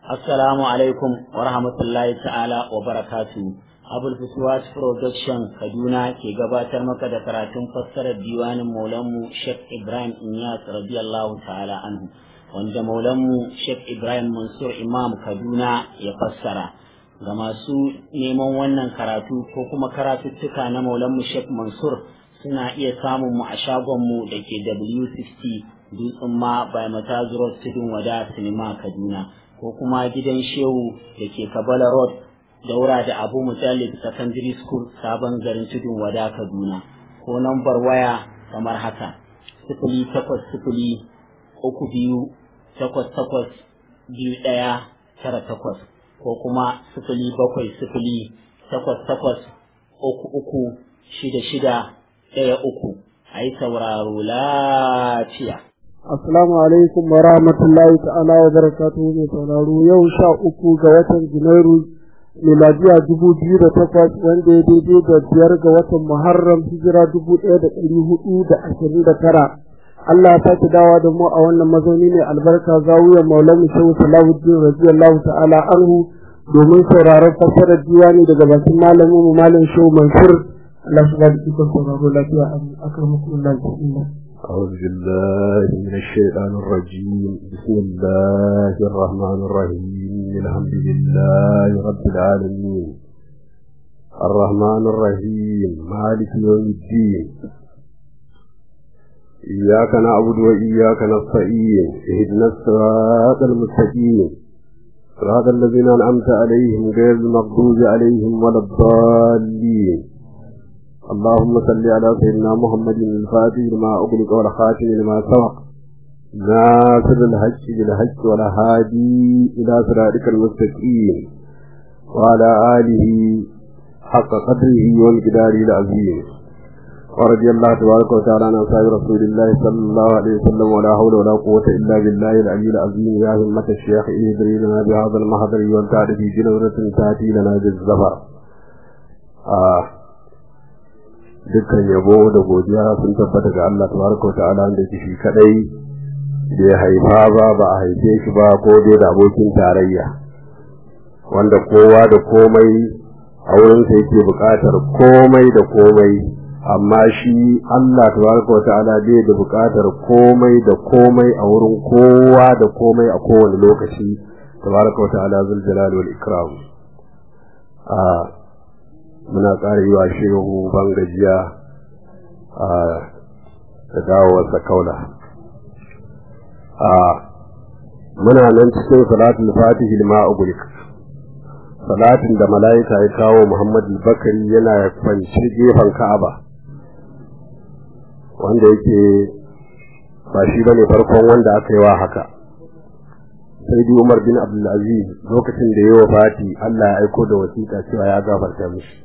Assalamu alaikum wa rahmatullahi ta'ala wa barakatu. Abul Fuswat Production Kaduna ke gabatar maka da karatun fassarar diwanin Maulanmu Sheikh Ibrahim Inyas radiyallahu ta'ala anhu wanda Maulanmu Sheikh Ibrahim Mansur Imam Kaduna ya fassara. Ga masu neman wannan karatu ko kuma karatuttuka na Maulanmu Sheikh Mansur suna iya samun mu a shagonmu da ke W60 Dutsen ma by Matazu Road Tudun Wada Sinima Kaduna. ko kuma gidan shehu da ke kabala road daura da abu mutallib secondary school sabon garin tudun wada kaduna ko nambar waya kamar haka sifili takwas sifili uku biyu takwas takwas biyu ɗaya tara takwas ko kuma sifili bakwai sifili takwas takwas uku uku shida shida ɗaya uku a yi sauraro lafiya Assalamu alaikum wa rahmatullahi ta'ala wa barakatuhu mai sauraro yau sha uku ga watan Janairu miladiya dubu biyu da takwas wanda ya daidai da biyar ga watan Muharram hijira dubu ɗaya da ɗari hudu da ashirin da tara. Allah ya sake dawa da mu a wannan mazauni mai albarka zawiyar Maulana Shehu Salahuddin radiyallahu ta'ala anhu domin sauraron fassarar diwani daga bakin malamin mu Malam Shehu Mansur Allah shi ba da ikon sauraro lafiya a akramakumullah bismillah أعوذ بالله من الشيطان الرجيم بسم الله الرحمن الرحيم الحمد لله رب العالمين الرحمن الرحيم مالك يوم الدين إياك نعبد وإياك نستعين اهدنا الصراط المستقيم صراط الذين أنعمت عليهم غير المغضوب عليهم ولا الضالين اللهم صل على سيدنا محمد الفاتح لما أغلق والخاتم لما سبق ناصر الحج بالحج والهادي إلى صراطك المستقيم وعلى آله حق قدره والجدار العظيم ورضي الله تبارك وتعالى عن أصحاب رسول الله صلى الله عليه وسلم ولا حول ولا قوة إلا بالله العلي العظيم يا همة الشيخ إهدري لنا بهذا المحضر والتعرف جنورة تأتي لنا بالزفر آه dukkan yabo da godiya sun tabbata ga Allah tabaraka ta'ala da shi kadai da ya haifa ba ba a haife shi ba ko dai da abokin tarayya wanda kowa da komai a wurin sa yake buƙatar komai da komai amma shi Allah tabaraka ta'ala bai da buƙatar komai da komai a wurin kowa da komai a kowane lokaci tabaraka ta'ala zul jalali wal ikram a muna ƙara yi wa shehu ban gajiya a da dawowarsa kaula a muna nan cikin salatul fatihi lima ugulik salatin da mala'ika ya kawo muhammad bakari yana kwanci gefen ka'aba wanda yake ba shi bane farkon wanda aka yi wa haka sai dai umar bin abdulaziz lokacin da ya wafati allah ya aiko da wasiƙa cewa ya gafarta mishi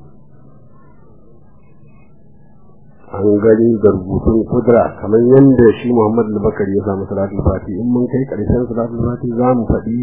an gani da rubutun kudura kamar yadda shi Muhammad al-Bakar ya samu salatul fati in mun kai karshen salatul fati za mu faɗi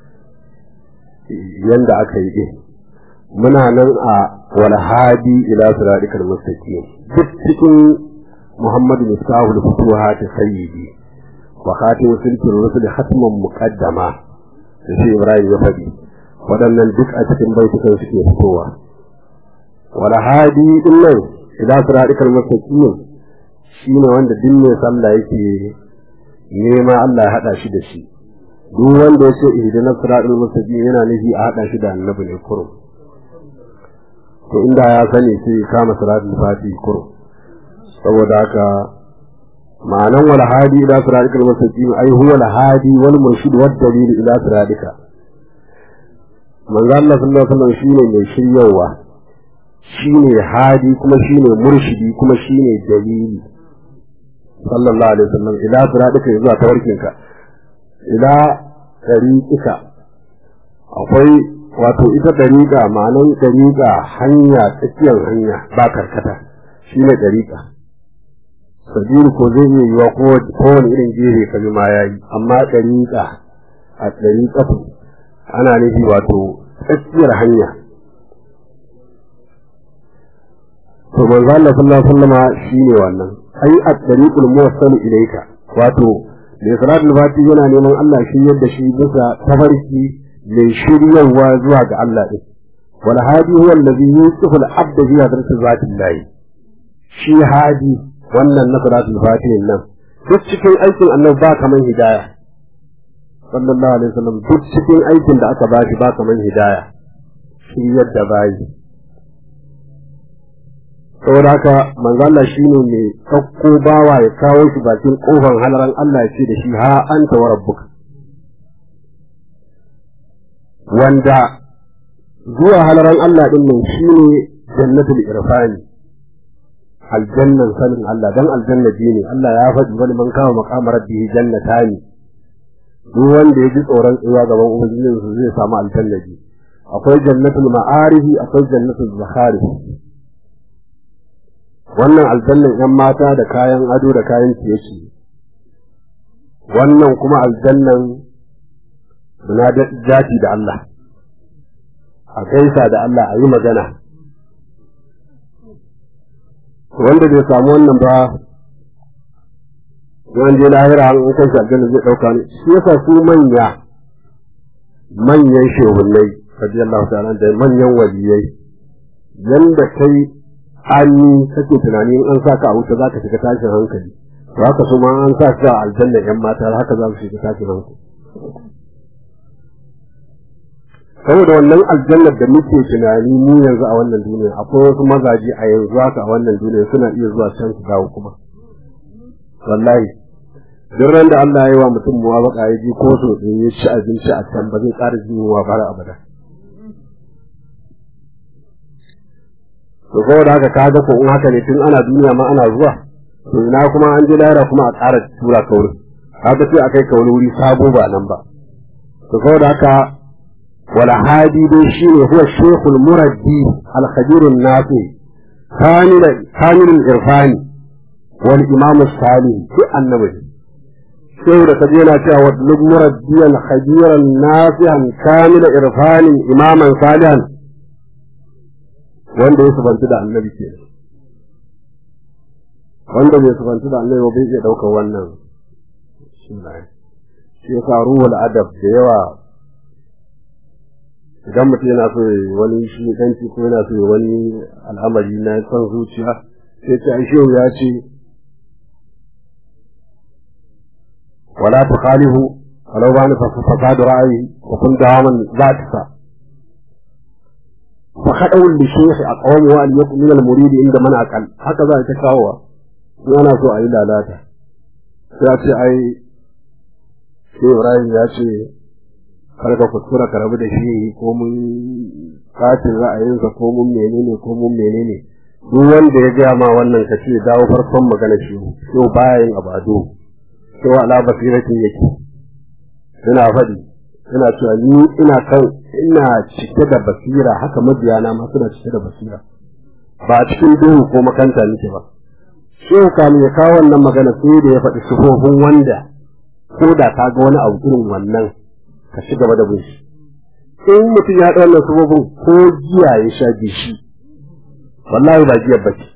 yadda aka yi din muna nan a wal hadi ila siratikal mustaqim duk cikin Muhammad Mustafa al-Futuhat sayyidi wa khatim silkir rusul hatman muqaddama da shi Ibrahim ya faɗi waɗannan duk a cikin baitukan suke fitowa wal hadi din nan idan siratikal mustaqim shine wanda duk mai sallah yake nema Allah ya hada shi da shi duk wanda yake ihdina siratal mustaqim yana nufi a hada shi da annabi ne kurum to inda ya sani sai kama siratal fati kurum saboda haka ma'anan wal hadi ila siratikal mustaqim ai huwa al hadi wal murshid wad dalil ila siratika manzo Allah sallallahu alaihi wasallam shine mai shiryawa shine hadi kuma shine murshidi kuma shine dalili sallallahu alaihi wasallam ila siratika zuwa tawarkinka ila tariqika akwai wato ita dariqa ma'anan dariqa hanya tsakiyar hanya ba karkata shine dariqa sabiru ko zai iya yiwa ko kowane irin gefe ka bi ma yayi amma dariqa a dariqatu ana nufi wato tsakiyar hanya to manzo Allah sallallahu alaihi wasallama shine wannan ai at-tariqul muwassal ilayka wato mai salatul fati yana neman Allah shi yadda shi bisa tafarki mai shiryarwa zuwa ga Allah din wal hadi huwa allazi yusifu al abd fi hadrati zati Allah shi hadi wannan na salatul fati nan duk cikin aikin annabi ba kaman hidaya sallallahu alaihi wasallam duk cikin aikin da aka bashi ba kaman hidaya shi yadda bayi saboda haka manzo Allah shine mai sakko bawa ya kawo shi bakin kofar halaran Allah ya ce da shi ha anta wa rabbuka wanda zuwa halaran Allah din nan shine jannatul irfani aljannan sanin Allah dan aljanna ne Allah ya faɗi wani man kawo maqama rabbihi jannatani duk wanda ya ji tsoron tsayuwa gaban ubangijinsa zai samu aljanna akwai jannatul ma'arifi akwai jannatul zakhari wannan aljannan ‘yan mata da kayan ado da kayan ciye wannan kuma aljannan suna jati da Allah a gaisa da Allah a yi magana wanda bai samu wannan ba yawan je lahira an kai shi aljanna zai ɗauka ne shi yasa su manya manyan shehunai radiyallahu ta'ala da manyan waliyai yanda kai an kake tunani an sa ka a wuta za ka shiga tashin hankali to haka su ma an sa ka aljanna yan mata haka za su shiga tashin hankali saboda wannan aljannar da muke tunani mu yanzu a wannan duniya akwai wasu mazaje a yanzu haka a wannan duniya suna iya zuwa can su dawo kuma wallahi duk ran da Allah ya yi wa mutum muwafaka ya ji ko so ya ci abinci a can ba zai ƙara jin yunwa bara abada to saboda haka kaga ko in haka ne tun ana duniya ma ana zuwa to ina kuma an je lahira kuma a ƙara tura ka wurin kaga sai a kai ka wani wuri sabo ba nan ba to saboda haka wala hadi dai shine huwa shaykhul muraddi al khabir an nafi kamil kamil al irfani wal imam salih duk annabi sai da kaje yana cewa wadlub muraddi al khabir an nafi kamil irfani imaman salihan wanda ya subanci da annabi ke wanda bai subanci da annabi bai iya ɗaukar wannan shi ya sa ruhul adab da yawa idan mutum yana so ya wani shi kanci ko yana so ya wani al'amari na son zuciya sai ta aishe ya ce wala tukhalifu walau bani fasadu ra'ayi wa kun dawaman zatisa فخدعوا للشيخ أقوم وأن يكون من المريد عند من أقل هكذا يتكاوى وأنا سوء إلى لاتا سيأتي أي شيء إبراهيم يأتي karka kuskura ka rabu da shi ko mun katin ra'ayinsa ko mun menene ko mun menene duk wanda ya gaya ma wannan ka ce dawo farkon magana shi yau baya yin abado sai ala basiratin yake ina faɗi ina cewa ni ina kan ina cike da basira haka mabiyana ma suna cike da basira ba a cikin duhu ko makanta nake ba shehu kamin ya kawo wannan magana sai da ya faɗi sufofin wanda ko da ka ga wani abu irin wannan ka ci gaba da bin shi in mutum ya haɗa wannan sufofin ko giya ya sha bishi wallahi ba giyar bace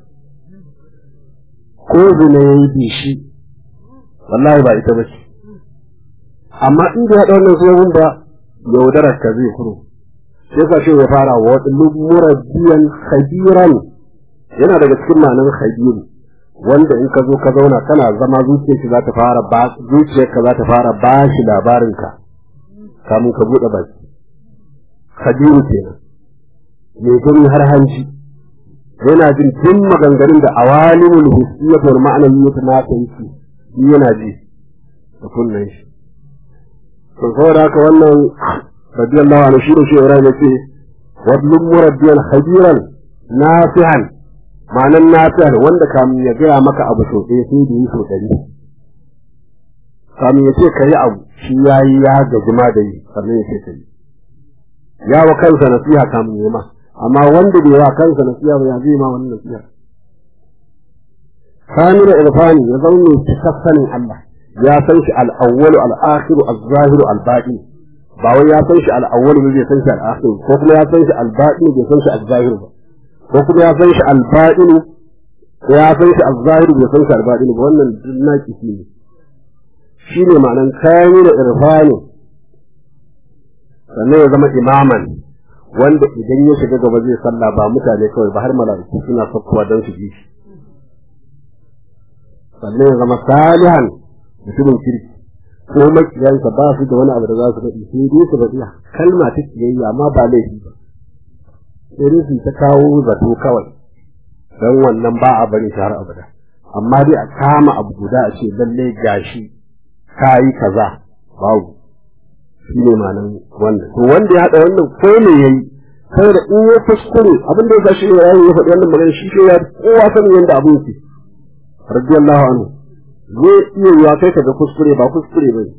ko zina ya yi bishi wallahi ba ita bace amma in da ya haɗa wannan sufofin ba yaudarar ka zai kuro sai ka ce ya fara wa murabbiyan khabiran yana daga cikin ma'anar khabiru wanda in ka zo ka zauna kana zama zuciyarka za ta fara ba zuciyarka za ta fara ba shi labarin ka kamun ka bude baki khabiru kenan mai gani har hanci yana jin duk maganganun da awalimul hissiyyah wal ma'nawiyyah na ta yi yana ji da kunnen shi to saboda haka wannan radiyallahu anhu shi da shi Ibrahim yace wadlum murabbiyan khabiran nafi'an ma'anan nafi'an wanda kamun ya gaya maka abu so ɗaya sai da yi so ɗari kamun ya ce ka yi abu shi ya yi ya gaji ma da yi sannan ya ce ka yi ya wa kansa nasiha kamun ya ma amma wanda bai wa kansa nasiha ba ya zai ma wani nasiha kamila irfani ya zama mai cikakkanin Allah ya san shi al-awwalu al-akhiru az-zahiru al-batin ba wai ya san shi al-awwalu bai san shi al-akhiru ko kuma ya san shi al-batin bai san shi al-zahiru ba ko kuma ya san shi al-batin ko ya san shi al-zahiru bai san shi al-batin ba wannan naki shi ne shi ne ma'anan kayan da irfani sannan ya zama imaman wanda idan ya shiga gaba zai sallah ba mutane kawai ba har mala'iku suna sakkuwa don su ji shi sannan ya zama salihan mutumin kirki ko makiyansa ba su da wani abu da za su faɗi sai dai su faɗi kalma ta kiyayya amma ba laifi ba sai dai su ta kawo zato kawai don wannan ba a bari shi har abada amma dai a kama abu guda a ce lalle gashi ka yi kaza babu shi ne ma'anar wannan to wanda ya haɗa wannan ko ne ya yi saboda in ya kuskure abin da ya gashi ya yi ya faɗi wannan magana shi ke ya kowa sanin yadda abin yake radiyallahu anhu zai iya yiwa kai ka ga kuskure ba kuskure ba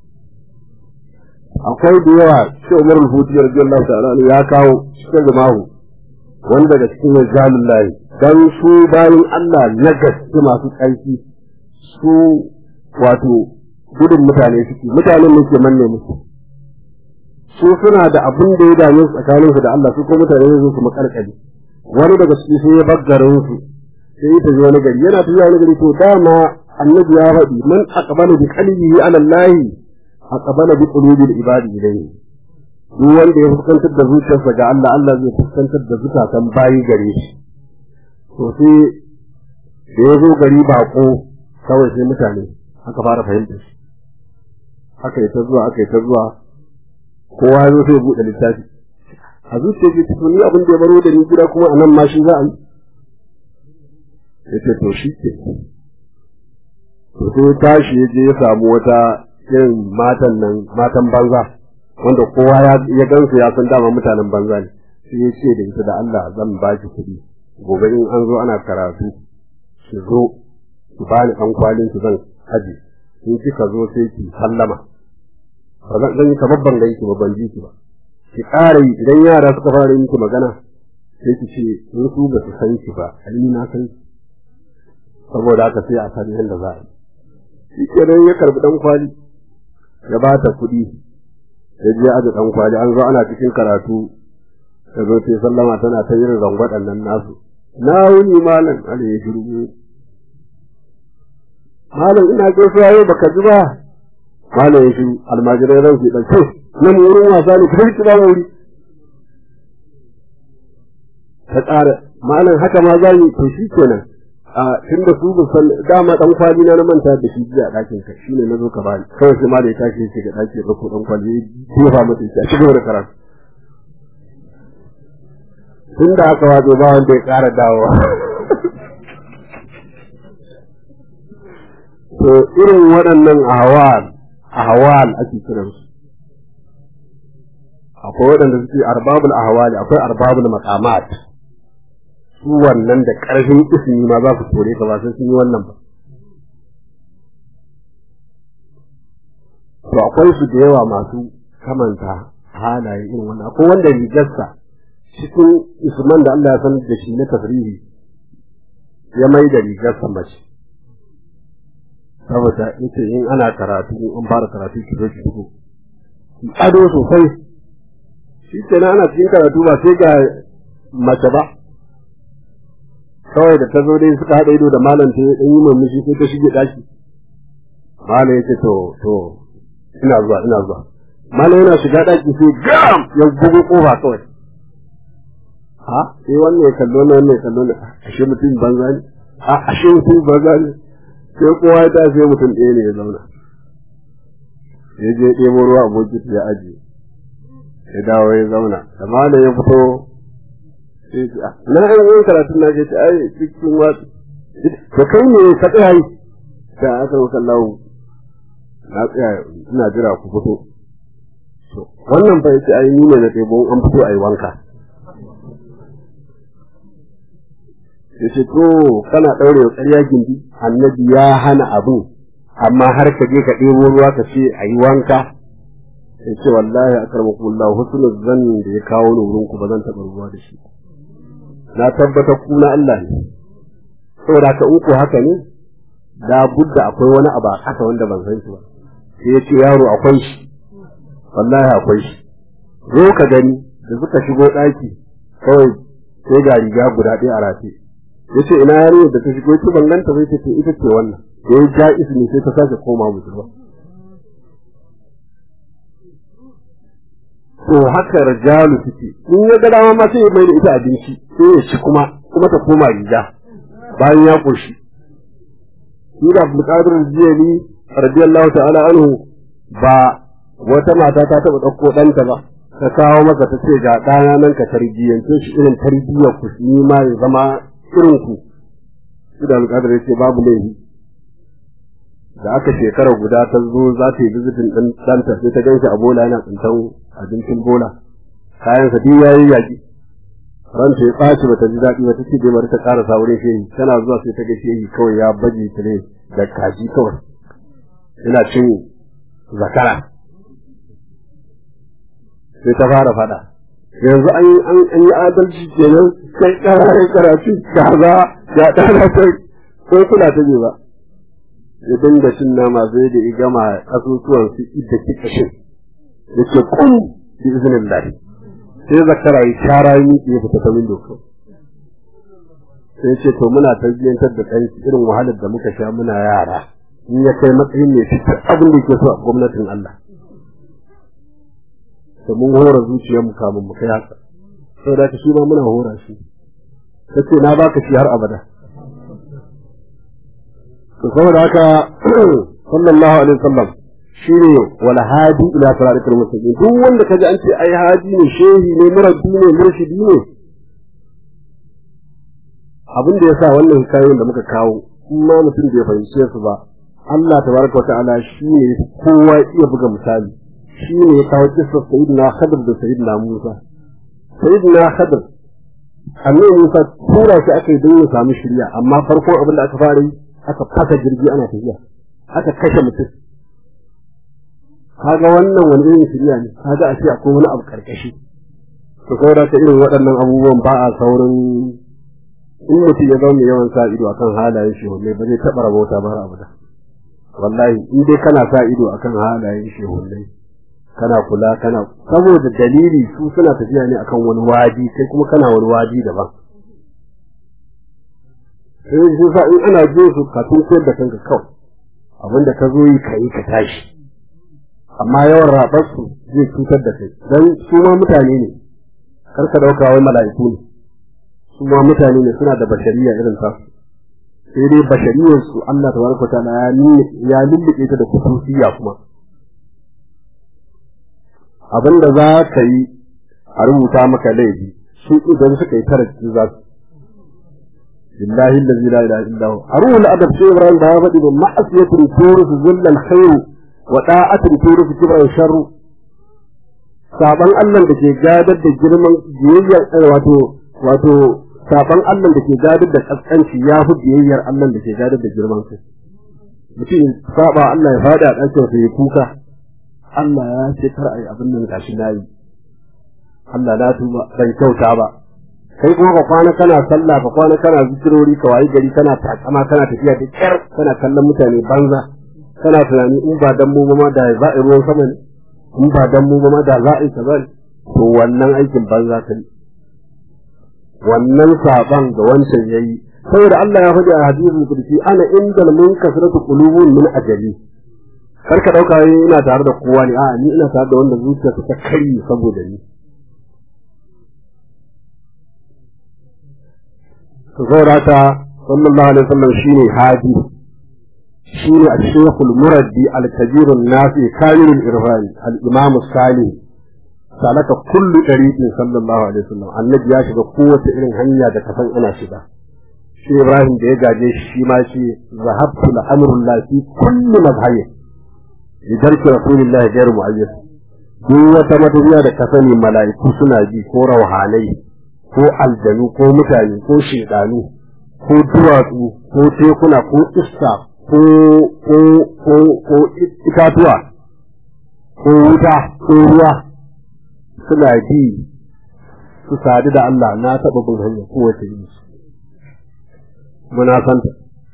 akwai da yawa shi Umar al-Futi radiyallahu ta'ala ya kawo cikin jama'a wanda daga cikin rijalul lahi dan su bayan Allah na gaske masu ƙarfi su wato gudun mutane suke mutanen ne ke manne musu su suna da abin da ya dame su tsakanin su da Allah su ko mutane ne su makarkari wani daga ciki sai ya baggarin su sai ya tafi wani gari yana tafiya wani gari to dama annabi ya faɗi man aqbala bi qalbihi ala Allah aqbala bi qulubi al-ibadi ilayhi duk wanda ya fuskantar da zuciyarsa ga Allah Allah zai fuskantar da zukatan bayi gare shi to sai da ya zo gari bako kawai sai mutane aka fara fahimtar shi aka yi ta zuwa aka yi ta zuwa kowa ya zo sai buɗe littafi a zuciya ce to ni abin da ya baro da ni gida kuma anan ma shi za a yi ya ce to shi ke to sai tashi ya je ya samu wata irin matan nan matan banza wanda kowa ya gansu ya san dama mutanen banza ne sai ya ce da ita da Allah zan ba ki kuɗi gobe in an zo ana karatu ki zo ki bani ɗan kwalin ki zan aje in kika zo sai ki sallama ba zan yi kamar ban ganki ba ban ji ki ba ki ƙara yi idan yara suka fara yi miki magana sai ki ce in su ba su san ki ba ni na san ki saboda haka sai a san yadda za a yi shi kenan ya karbi ɗan kwali ya ba ta kuɗi ya je aje ɗan kwali an zo ana cikin karatu ta zo ta sallama tana ta yin rangwaɗan nan nasu na wuni malam ala ya shirgu malam ina gaisuwa yau baka ji ba malam ya shiru almajirai ran su ɗauke nan wurin wasa ne kuma ki ba wuri ta ƙara malam haka ma za mu to shi kenan a tun da su san dama dan kwali na manta da shi jiya a ɗakin ka shine na zo ka bani kawai sai ma da ya tashi ya shiga ɗaki ya ɗauko dan kwali ya jefa mata ya ci gaba da karatu tun da aka wato ba wanda ya ƙara dawowa to irin waɗannan ahwal ahwal ake kiran su akwai waɗanda suke arbabul ahwali akwai arbabul maqamat su wannan da ƙarfin ismi ma za su kore ka ba sai sun yi wannan ba to akwai su da yawa masu kamanta halaye irin wannan akwai wanda rigarsa cikin isman da Allah ya san da shi na tafrihi ya mai da rigarsa mace saboda ita in ana karatu in an fara karatu ki zo ki fito ado sosai shi kenan ana cikin karatu ba sai ga mace ba kawai da ta zo dai suka haɗa ido da malam ta dan yi murmushi sai ta shige daki malam yace to to ina zuwa ina zuwa malam yana shiga daki sai gam ya bugu kofa kawai ha sai wannan ya kallo ne wannan ya kallo ne ashe mutum banza ne a ashe mutum banza ne sai kowa ya tashi mutum ɗaya ne ya zauna ya je ɗebo ruwa a bokiti ya ajiye ya dawo ya zauna da malam ya fito na an yi karatun na ce ai cikin wasu to kai ne ka tsaya yi da aka maka lawo na tsaya ina jira ku fito to wannan fa yace ai ni ne na ɗebo an fito ai wanka yace to kana daure wa ƙarya gindi annabi ya hana abu amma har ka je ka ɗebo ruwa ka ce ayi wanka yace wallahi akramakumullah husnul zanni da ya kawo ni wurin ku ba zan taɓa ruwa da shi na tabbata ku na Allah ne saboda ka in ku haka ne da budda akwai wani abu a ƙasa wanda ban san shi ba sai ya ce yaro akwai shi wallahi akwai shi zo ka gani da suka shigo ɗaki kawai sai ga riga guda ɗaya a rafe ya ce ina yarinyar da ta shigo ita ban ganta bai ce ita ce wannan da ya ja ismi sai ta sake koma musulma to haka rajalu suke in ya ga dama ma sai ya mai da ita abinci sai ya ci kuma kuma ta koma riga bayan ya koshi shi da Abdul Qadir Jiyani radiyallahu ta'ala anhu ba wata mata ta taba dauko ɗanta ba ta kawo masa ta ce ga ɗana nan ka tarbiyyance shi irin tarbiyyar ku ni ma ya zama irin ku shi da Abdul Qadir ya ce babu laifi da aka shekara guda ta zo za ta yi bizitin ɗin ɗanta sai ta gan shi a bola yana tsintan abincin bola kayan sa duk yayi yaki ranta ya ɓaci bata ji daɗi ba ta ce dai bari ta ƙara wurin shehi tana zuwa sai ta ga shehi kawai ya baje ta ne da kaji kawai ina cin zakara sai ta fara faɗa yanzu an yi an yi adalci kenan kai ƙara karatu kaza ga ɗana ta ko kula ta ba ya dinga cin nama sai da ya gama kasusuwan su idda ki kashin yace kun bi iznillah sai zakara ya shara yi ya fita ta window ko sai ce to muna tarbiyyantar da kai irin wahalar da muka sha muna yara in ya kai matsayin ne shi abin da yake so a gwamnatin Allah to mun hora zuciyar mu kamun mu kai haka saboda ka shi ma muna hora shi kace na baka shi har abada to saboda haka sallallahu alaihi wasallam shine wal hadi ila siratal mustaqim duk wanda kaji an ce ai hadi ne shehi ne murabbi ne murshidi ne abin da yasa wannan hikayoyin da muka kawo in ma mutum bai fahimce su ba Allah tabaraka wata'ala shine kowa iya buga misali shine ya kawo kissar sayyidina Khadir da sayyidina Musa sayyidina Khadir annabi Musa tura shi aka yi don ya samu shirya amma farkon abin da aka fara yi aka fasa jirgi ana tafiya aka kashe mutum kaga wannan wani irin shirya ne kaga a ce akwai wani abu karkashi to saboda ta irin waɗannan abubuwan ba a saurin in mutum ya zama yawan sa ido akan halayen shehunai ba zai taɓa rabauta ba har abada wallahi in dai kana sa ido akan halayen shehunai kana kula kana saboda dalili su suna tafiya ne akan wani wadi kai kuma kana wani wadi daban sai shi sa in ana jin su ka tunkuyar da kanka kawai abinda ka zo yi ka yi ka tashi amma yawan raɓar su zai cutar da kai dan su ma mutane ne kar ka dauka wai mala'iku ne su ma mutane ne suna da bashariya irin ta sai dai bashariyar su Allah tabaraka ta'ala ya lullube ta da kusurciya kuma abinda za ka yi a rubuta maka laifi su idan suka yi tarakin za su billahi allazi la ilaha illa hu arul adab sai ibrahim da ya faɗi da ma'asiyatun turus zillal khair wa da'atun turus kibran sharru saban Allah da ke gadar da girman biyayyar wato wato saban Allah da ke gadar da kaskanci ya fi biyayyar Allah da ke gadar da girman kai mutum saba Allah ya fada a ɗakin sa ya kuka Allah ya ce kar a yi abin nan gashi na yi Allah na tuba ban kyauta ba kai kuma ka kwana kana sallah ka kwana kana zikirori ka wayi gari kana takama kana tafiya da kyar kana kallon mutane banza kana tunani in ba dan mu ba ma da za a yi ruwan sama ne in ba dan mu ba ma da za a yi kaza ne to wannan aikin banza kai wannan saban da wancan yayi saboda Allah ya faɗi a hadisin kursi ana indal munkasratu qulubun min ajali kar ka dauka ina tare da kowa ne a'a ni ina tare da wanda zuciyarsa ta kai saboda ni to saboda ta sallallahu alaihi wasallam shine hadi shine al-shaykh al-muraddi al-kabir an-nafi kamil al-irfan al-imam as-salih salaka kullu tariqin sallallahu alaihi wasallam annabi ya shiga kowace irin hanya da kafan ana shiga shi Ibrahim da ya gaje shi ma shi zahabtu la-amrullahi fi kulli mazhabi lidarki rasulillahi ghayr mu'ayyad duk wata matafiya da ka sani mala'iku suna ji ko rauhanai ko aljanu ko mutane ko shedanu ko duwatsu ko tekuna ko iska ko ko ko ko itatuwa ko wuta ko ruwa suna ji su sadu da Allah na taɓa bin hanya kowace yi muna santa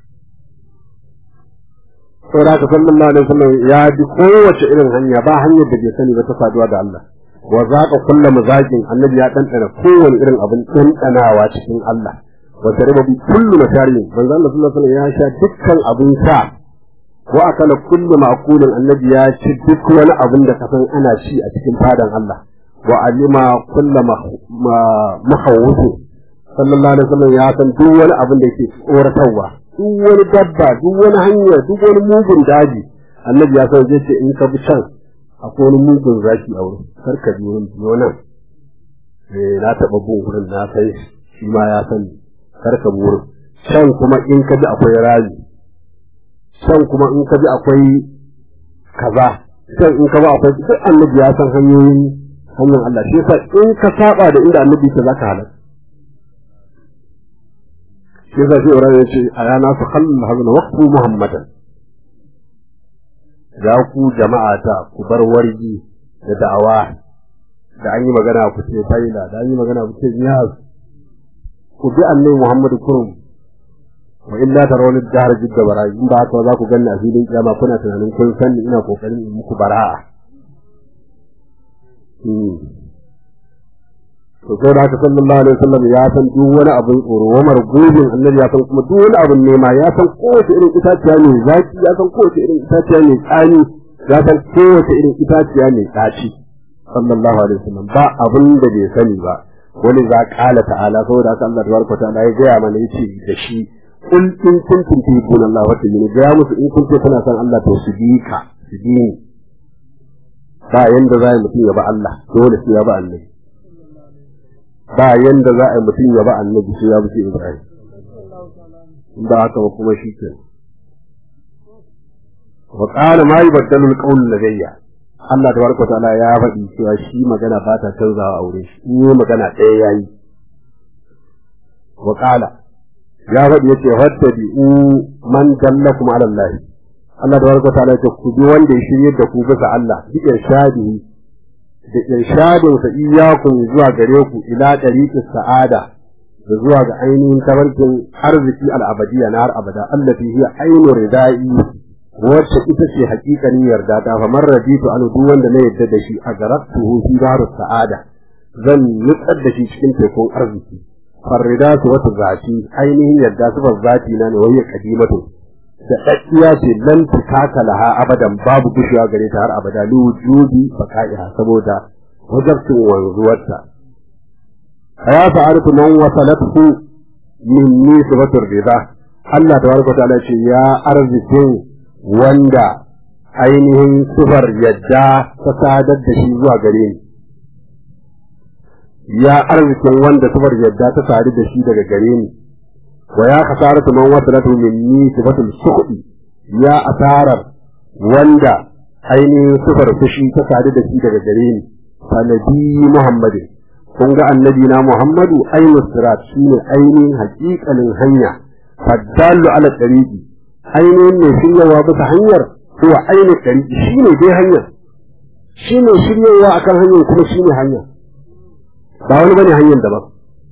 saboda haka sallallahu alaihi wasallam ya bi kowace irin hanya ba hanyar da bai sani ba ta saduwa da Allah wa zaqa kullu mazaqin annabi ya dandana kowane irin abin dandanawa cikin Allah wa shariba bi kullu masharin manzo Allah sallallahu alaihi wasallam ya sha dukkan abin sha wa akala kullu ma'kulin annabi ya ci duk wani abin da kasan ana ci a cikin fadan Allah wa alima kulla mahawusu sallallahu alaihi wasallam ya san duk wani abin da yake tsoratarwa duk wani dabba duk wani hanya duk wani mugun daji annabi ya san zai ce in ka bi can akwai wani mugun zaki a wurin kar ka bi wurin biyo nan eh na taɓa bin wurin na sai shi ma ya sani kar ka bi wurin can kuma in ka bi akwai rami can kuma in ka bi akwai kaza can in ka bi akwai duk annabi ya san hanyoyin hanyar Allah shi yasa in ka saba da inda annabi ke zaka halaka shi yasa shi Ibrahim ya ce a yana su khallal hazna waqfu muhammadan ya ku jama'a ta ku bar wargi da da'awa da an yi magana ku ce faila da an yi magana ku ce niyaz ku bi annabi Muhammadu kurum wa illa tarawni dahar jidda bara'i in ba haka za ku ganni a filin kiyama kuna tunanin kun san ina kokarin in muku bara'a to sai da haka sallallahu alaihi wasallam ya san duk wani abin tsoro wa margubin annabi ya san kuma duk wani abin nema ya san kowace irin itaciya ne zaki ya san kowace irin itaciya ne tsani ya san kowace irin itaciya ne ɗaci sallallahu alaihi wasallam ba abin da bai sani ba wani za ƙala ta'ala saboda haka Allah tabaraka ta'ala ya gaya mana yace da shi in in kuntum tuhibbuna Allah wa tayyibun ga musu in kuntum kana san Allah to su bi ka su bi ni ba yanda za mutum ya ba Allah dole sai ya ba annabi ba yanda za a yi mutum ya ba annabi sai ya bi Ibrahim ba haka ba kuma shi ke wa qala ma yubaddalu al-qawl ladayya Allah tabaraka ta'ala ya faɗi cewa shi magana ba ta canzawa aure shi in yi magana ɗaya yayi wa qala ya faɗi yace fattabi'u man dallakum ala Allah Allah tabaraka ta'ala ya ce ku bi wanda ya shirye da ku bisa Allah bi irshadihi da irshadin sa iyyakum zuwa gare ku ila tariqis sa'ada da zuwa ga ainihin tabarkin arziki al'abadiyya na har abada allati hiya ainu ridai wacce ita ce hakikanin yarda ta fa man raditu an duk wanda na yarda da shi a garatuhu fi daru sa'ada zan nutsar da shi cikin tekun arziki farrida su wata zati ainihin yarda su zati na ne wai kadimatu da daddiya ce lan tukaka laha abadan babu gushewa gare ta har abada li wujudi baqa'iha saboda wajabtin wanzuwarta ya fa'arfu man wasalatu minni sifatur rida Allah tabaraka ta'ala ce ya arzikin wanda ainihin sifar yadda ta sadar da shi zuwa gare ni ya arzikin wanda sifar yadda ta sadu da shi daga gare ni wa ya kasaratu man wasalatu minni sifatul sukhdi ya asarar wanda ainihin sifar fushi ta sadu da shi daga gare ni fa nabi muhammadin kun ga annabi na muhammadu ainihin sirat shine ainihin haƙiƙanin hanya faddalu ala tariqi ainihin mai shiryawa bisa hanyar kuwa ainihin tariqi shine dai hanyar shine shiryawa akan hanyar kuma shine hanya ba wani bane hanyar daban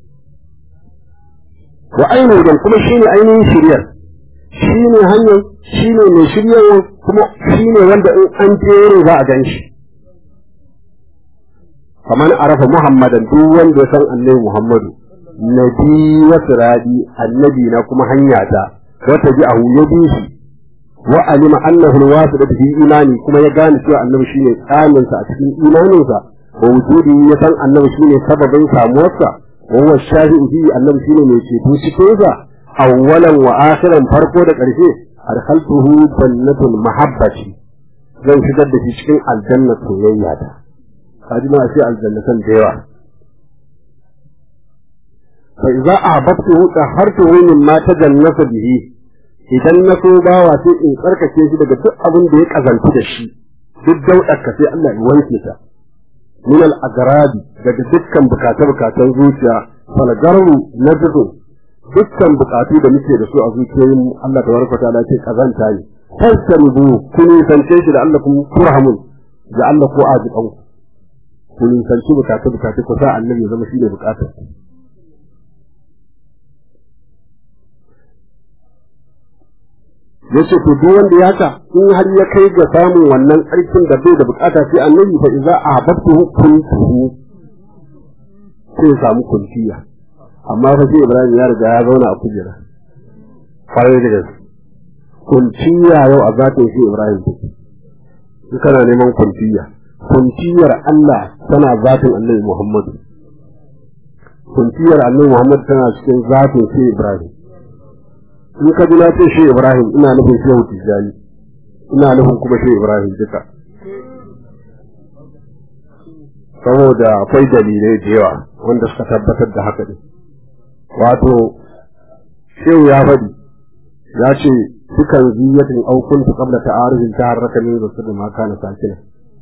wa ainihin kuma shine ainihin shiryar shine hanyar shine mai shiryawa kuma shine wanda in an jere za a gan shi kamar arafa muhammadan duk wanda ya san annabi muhammadu nabi wa siradi annabi na kuma hanya ta wata bi ahu ya bi shi wa alima annahu alwasida fi imani kuma ya gane cewa annabi shine tsamin sa a cikin imanin sa wa wujudi ya san annabi shine sababin samuwarsa wa huwa shafi'u fi annabi shine mai ceto cikin sa awwalan wa akhiran farko da ƙarshe adkhaltuhu jannatul mahabbati zan shigar da shi cikin aljanna soyayya ta kaji ma sai aljannatan da yawa fa idza ahbabtu tahartu min ma tajannasa bihi idan na so bawa sai in tsarkake shi daga duk abin da ya kazantu da shi duk daudarka sai Allah ya wanke ta min al agradi daga dukkan bukata bukatan zuciya fal garru najdu dukkan bukatu da muke da su a zuciyoyin Allah tabaraka ta'ala ce kazanta ne fastanubu kun sance shi da Allah kun turhamun da Allah ko azikan ku ku nisanci bukatu bukatu ku sa annabi zama shi ne bukatar yace to duk wanda ya ka in har ya kai ga samun wannan ƙarfin da bai da bukata sai annabi fa idza ahbabtu kuntuhu sai samu kuntiya amma fa sai Ibrahim ya riga ya zauna a kujera kwarai da gaske kunciya yau a zatin shi Ibrahim in kana neman kunciya kunciyar Allah tana zatin annabi Muhammadu kunciyar annabi Muhammadu tana cikin zatin sai Ibrahim in ka ji na ce shi Ibrahim ina nufin shehu Tijjani ina nufin kuma shi Ibrahim duka saboda akwai dalilai da yawa wanda suka tabbatar da haka ne wato shehu ya faɗi ya ce dukan ziyatin aukun ta kabla ta arifin ta harraka ne zasu da maka na sakina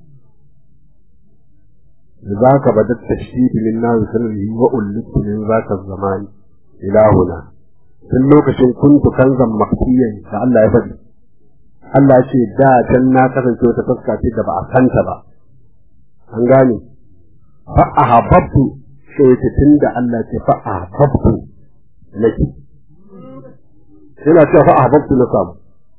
za ka bada tashdidi min na sanarhi wa ullitu min zaka zamani ilahuna tun lokacin kuntu kanzan maktiyan da Allah ya faɗi Allah ya ce da can na kasance wata fuska ce da ba a santa ba an gane fa ahabbtu sai ta tunda Allah ce fa ahabbtu nake yana cewa fa ahabbtu na samu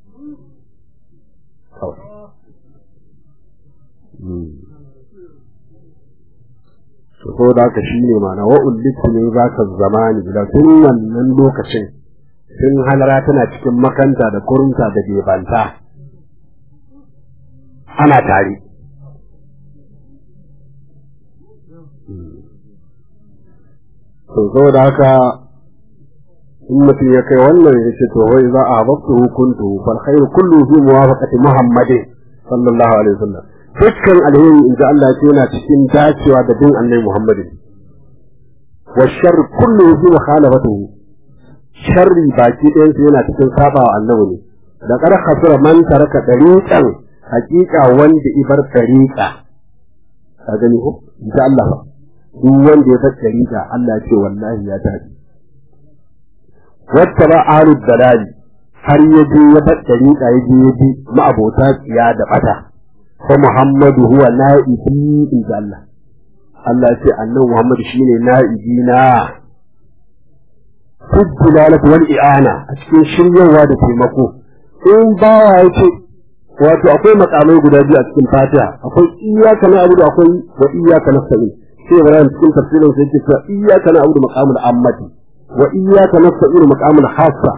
so da haka shine mana wa ullitu min zaka zamani da tun wannan lokacin tun halara tana cikin makanta da kurunta da bebanta ana tare to saboda haka in mutum ya kai wannan ya ce to wai za a hababtu hukuntu fal khairu kullu fi muwafaqati muhammadin sallallahu alaihi wasallam dukkan alheri inda Allah ce yana cikin dacewa da bin annabi muhammadin wa shar kullu fi mukhalafatihi sharri baki ɗayan su yana cikin saba wa annabi ne da kar khasira man taraka dariqan haqiqa wanda ibar dariqa ka gani ko insha Allah ba duk wanda ya bar dariqa Allah ya ce wallahi ya tafi wata ba ahlud dalali har ya je ya bar dariqa ya je ya bi ma'abota tsiya da bata ko Muhammadu huwa na'ibi insha Allah Allah ya ce annabi Muhammad shine na'ibi na fuddilalat wal i'ana a cikin shiryawa da taimako in bawa ya ce wato akwai makamai guda biyu a cikin fatiha akwai iyyaka na'budu akwai wa iyyaka nasta'in sai Ibrahim cikin tafsirin sai yake cewa iyyaka na'budu maqamul ammati wa iyyaka nasta'in maqamul hassa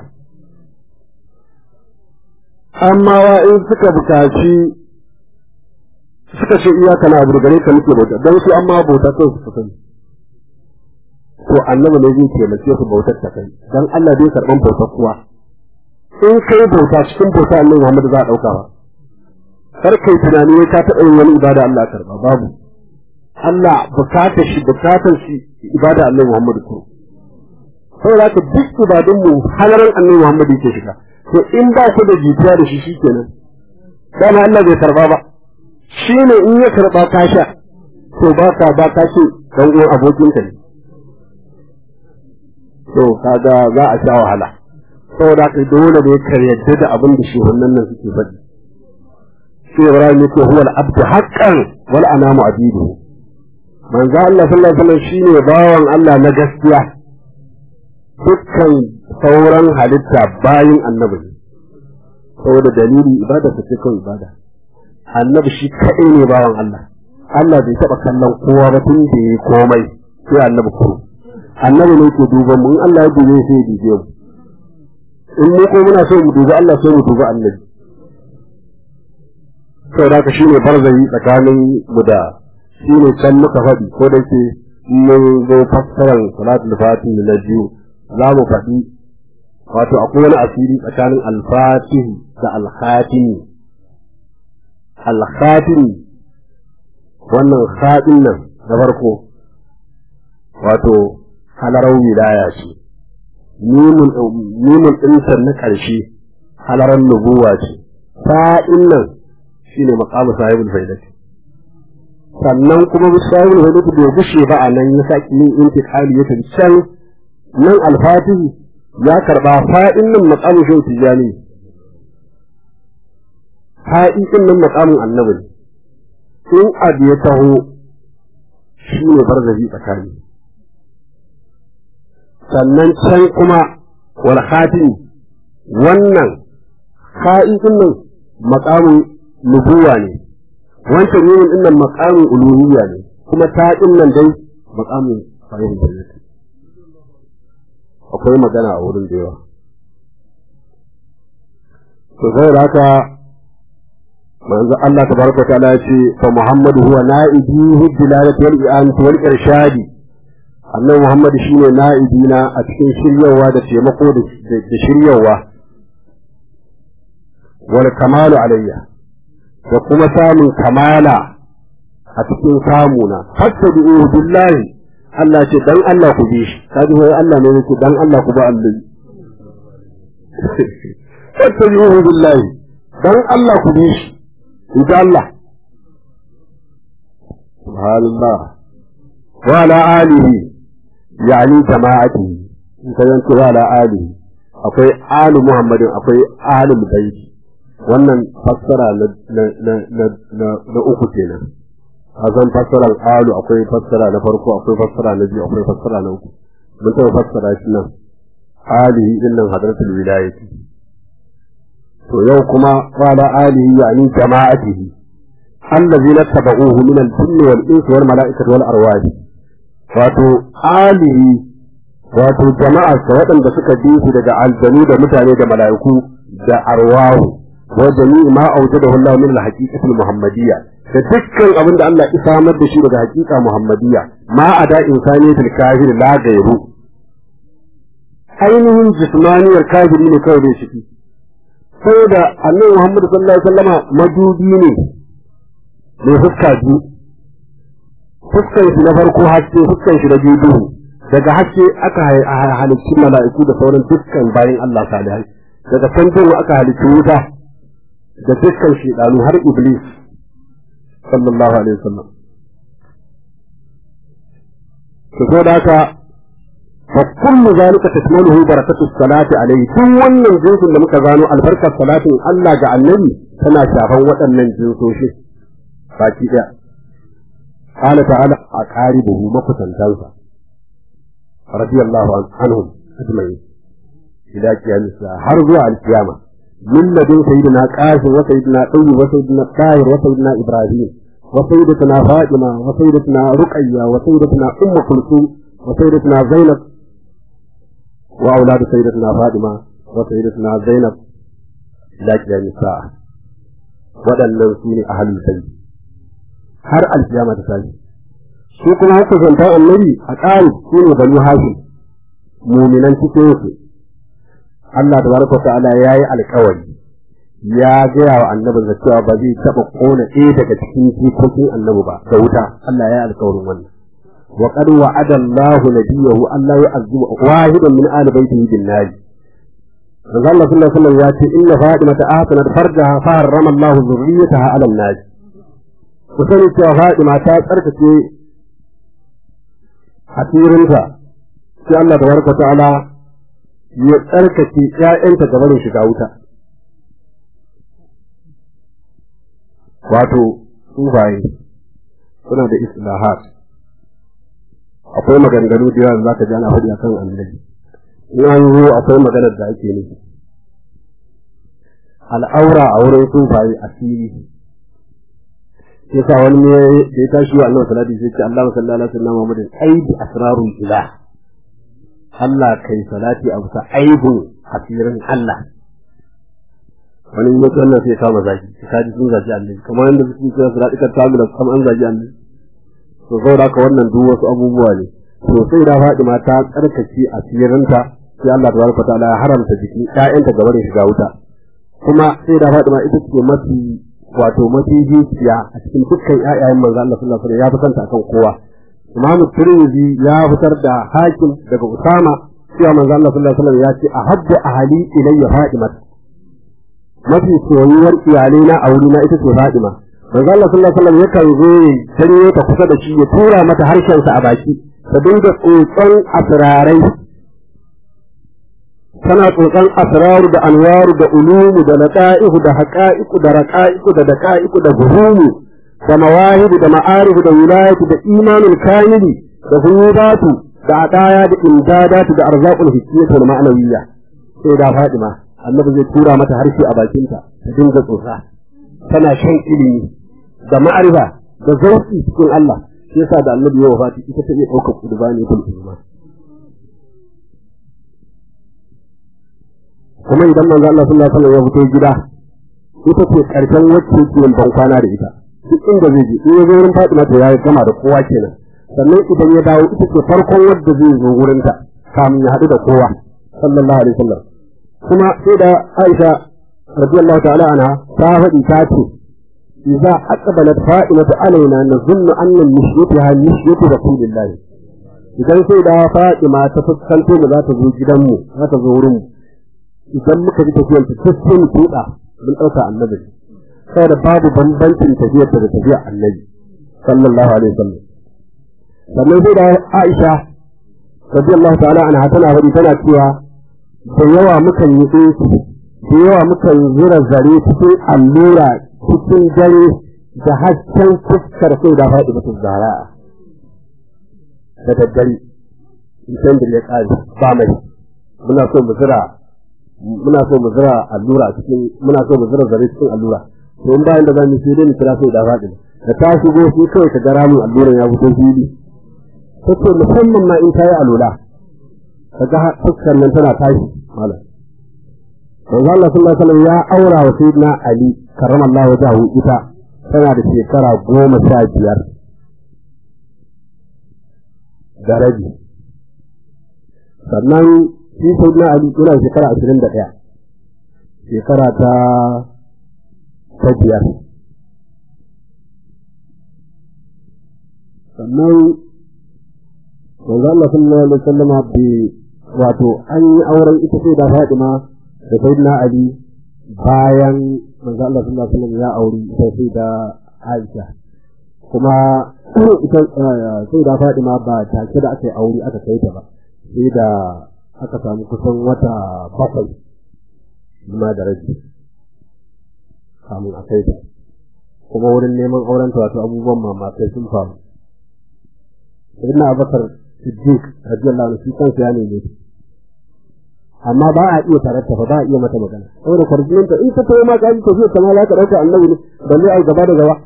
amma wa in suka bukaci suka ce iyyaka na'budu gare ka muke bauta dan su amma bauta kai su sani to annabi ne zai taimake su bautar ta kai dan Allah zai karban bautar kuwa in kai bauta cikin bauta Allah Muhammad za a dauka ba kar kai tunani wai ka taɓa yin wani ibada Allah karba babu Allah bukatar shi bukatar shi ibada Allah Muhammad ko saboda haka duk ibadun mu halaran Allah Muhammad yake shiga to in ba ku da jitiya da shi shikenan dama Allah bai karba ba shine in ya karba ka sha to ba ka ba ka ce dan uwan abokinka ne to kaga za a sha wahala saboda kai dole ne ka yadda da abin da shehunan nan suke faɗi sai Ibrahim yake huwa al-abdu haqqan wal anamu abidu manzo Allah sallallahu alaihi wasallam shine bawan Allah na gaskiya dukkan sauran halitta bayin annabi saboda dalili ibada ta ce kawai ibada annabi shi kaɗai ne bawan Allah Allah bai taɓa kallon kowa ba tun da ya komai sai annabi kuma annabi ne ke duban mu in Allah ya dube sai ya dube mu in mu ko muna so mu dubi Allah sai mu dubi annabi sau da ka shine barzayi tsakanin mu da shine can muka faɗi ko da ke mun zo fassarar salatul fatih na biyu za mu faɗi wato akwai wani asiri tsakanin al-fatih da al-khatim al-khatim wannan khatim nan da farko wato halarar wilaya ce mimun ɗinsa na ƙarshe halarar nubuwa ce sa'in nan shi ne maƙamu sahibul faidati sannan kuma sahibul faidati bai gushe ba a nan ya saki yin intiƙali ya tafi can nan alfatihi ya karɓa fa'in nan maƙamu shi tijani fa'in ɗin nan maƙamun annabi in abu ya taho shi ne barzabi tsakani sannan can kuma wal khatimi wannan kha'idin nan maqamin nubuwa ne wancan yin din nan maqamin uluhiyya ne kuma ta din nan dai maqamin sahihul jannati akwai magana a wurin da yawa to sai haka manzo Allah tabaraka ta'ala ya ce fa Muhammadu huwa na'ibi hujjilalati wal i'anati wal irshadi annabi Muhammad shine na'ibina a cikin shiryawa da taimako da shiryawa wal kamalu alayya da kuma samun kamala a cikin samuna fattabi'u billahi Allah ce dan Allah ku bi shi kaji wai Allah ne yake dan Allah ku ba Allah fattabi'u billahi dan Allah ku bi shi insha Allah subhanallah wa ala alihi yani jama'atihi in ka yanke wa ala alihi akwai alu muhammadin akwai alu baiti wannan fassara na uku kenan a zan fassarar alu akwai fassara na farko akwai fassara na biyu akwai fassara na uku mun taɓa fassara shi nan alihi din nan hadratul wilayati to yau kuma qala alihi yani jama'atihi allazina tabauhu min al-jinni wal insi wal mala'ikati wal arwahi wato alihi wato jama'a waɗanda suka bi su daga aljanu da mutane da mala'iku da arwahu wa jami'i ma awjadahu Allah min al-haqiqati al-muhammadiyya da dukkan abin da Allah ya samar da shi daga haqiqa muhammadiyya ma ada insaniyatul kafir la gairu ainihin jismaniyar kafiri ne kawai da shi saboda annabi Muhammad sallallahu alaihi wasallama madubi ne mai fuska biyu fuskan shi na farko haske fuskan shi na biyu duhu daga haske aka halicci mala'iku da sauran dukkan bayan Allah salihai daga can duhu aka halicci wuta da dukkan shedanu har iblis sallallahu alaihi wasallam to so da haka fa kullu zalika tashmaluhu barakatu salati alaihi tun wannan jinsin da muka gano albarkar salatin Allah ga annabi tana shafan waɗannan jinsoshi baki daya قال تعالى أقاربه مكتن تنسى رضي الله عنهم أجمعين إلى قيام الساعة حرزوا على القيامة من لدن سيدنا قاسم وسيدنا طيب وسيدنا طاهر وسيدنا إبراهيم وسيدتنا فاطمة وسيدتنا رقية وسيدتنا أم كلثوم وسيدتنا زينب وأولاد سيدتنا فاطمة وسيدتنا زينب إلى قيام الساعة waɗannan su ne ahalin sai har alkiyama ta tashi su kuma haka zanta annabi a ƙari su ne banu hashim muminan cikin su Allah tabaraka wa ta'ala yayi alƙawari ya gaya wa annabin da cewa ba zai taɓa ƙona ɗaya daga cikin jikokin annabi ba da wuta Allah ya yi alƙawarin wannan wa qad wa'ada Allahu nabiyahu Allah ya azuba wahidan min ali baitihi bin nar Manzo Allah sallallahu alaihi wasallam ya ce inna Fatima ta ahsanat farjaha fa harrama Allah zurriyataha 'ala an-nar ku sani cewa Fatima ta tsarkake hasirinta sai Allah tabaraka ta'ala ya tsarkake ƴaƴanta ga barin shiga wuta wato sufaye suna da islahat akwai maganganu da yawa zaka ji ana faɗi akan annabi in an zo akwai maganar da ake nufi al'aura a wurin sufaye asiri yasa wani ne da ya tashi wa Allah salati sai ce Allah sallallahu alaihi wasallam Muhammadin aibi asrarul ilah Allah kai salati a bisa aibun asirin Allah wani ne wannan sai kama zaki sai ji sun zaki Allah kamar yadda suke cewa salati ka ta mula kamar an zaki Allah to saboda haka wannan duk wasu abubuwa ne to sai da Fatima ta tsarkake asirinta sai Allah tabaraka ta'ala ya haramta jiki ƴaƴanta gaba da shiga wuta kuma sai da Fatima ita ce mafi wato mafificiya a cikin dukkan ƴaƴayen manzo Allah sallallahu alaihi wasallam ya fitar akan kowa Imam Tirmidhi ya fitar da Hakim daga Usama cewa manzo Allah sallallahu alaihi wasallam ya ce ahabbu ahli ilayya Fatima mafi soyuwar iyalai na aure na ita ce Fatima manzo Allah sallallahu alaihi wasallam yakan zo ya tare ta kusa da shi ya tura mata harshen sa a baki ta dinga tsotson asrarai tana tsotson asraru da anwaru da ulumu da lata'ihu da haqa'iqu da raqa'iqu da daqa'iqu da buhumu da mawahibu da ma'arifu da wilayatu da imanul kamili da huyubatu da adaya da imdadatu da arzaqul hissiyatu wal ma'nawiyya sai da Fatima annabi zai tura mata harshe a bakinta ta dinga tsotsa tana shan ilimi da ma'arifa da zauki cikin Allah shi yasa da annabi ya wafati ita ta iya ɗaukar kurbani kul iman kuma idan manzo Allah sallallahu alaihi wasallam ya fito gida ita ce karshen wacce yake yin bankwana da ita duk inda zai je in ya zo wurin Fatima to ya gama da kowa kenan sannan idan ya dawo ita ce farkon wadda zai zo wurin ta kamin ya haɗu da kowa sallallahu alaihi wasallam kuma sai da Aisha radiyallahu ta'ala anha ta faɗi ta ce idza aqbalat fa'ilatu alaina nazunnu anna mishyatuha mishyatu rasulillah idan sai da Fatima ta fuskanto mu za ta zo gidanmu za ta zo wurin mu idan muka ji tafiyar ta sai mu tuda mun dauka annabi saboda babu bambancin tafiyar da tafiyar annabi sallallahu alaihi wasallam sannan sai da Aisha radiyallahu ta'ala anha tana faɗi tana cewa da yawa mukan yi ɗinki da yawa mukan zura zare cikin allura cikin dare da hasken fuskar sai da faɗi mutum zara da daddare in san da ya ƙare ba mai muna so mu zura muna so mu zura allura cikin muna so mu zura zare cikin allura to in bayan da zamu sai dai mu kira sai da faɗi da ta shigo sai kawai ka ga ramin alluran ya fito fili take musamman ma in ta yi alula kaga fuskar nan tana tashi malam manzo Allah sallallahu alaihi wasallam ya aura wa sayyidina Ali karramallahu wajhahu ita tana da shekara goma sha biyar da rabi sannan shi sayyidina Ali yana shekara ashirin da ɗaya shekara ta ta biyar sannan manzo Allah sallallahu alaihi wasallam bi wato an yi auren ita sai da Fatima da Sayyidina Ali bayan manzo Allah sallallahu alaihi wasallam ya auri ita sai da Aisha kuma ita sai da Fatima ba take da aka yi aure aka kai ta ba sai da aka samu kusan wata bakwai ma da rabi kamun a kai ta kuma wurin neman auren ta wato abubuwan mamakai sun faru Sayyidina Abubakar Siddiq radiyallahu anhu shi kansa ya neme ta amma ba a iya tarata ba ba a iya mata magana saboda kwarjinin ta in ta tawo ma kan ta zai kama za ka dauka annabi ne balle ai gaba da gaba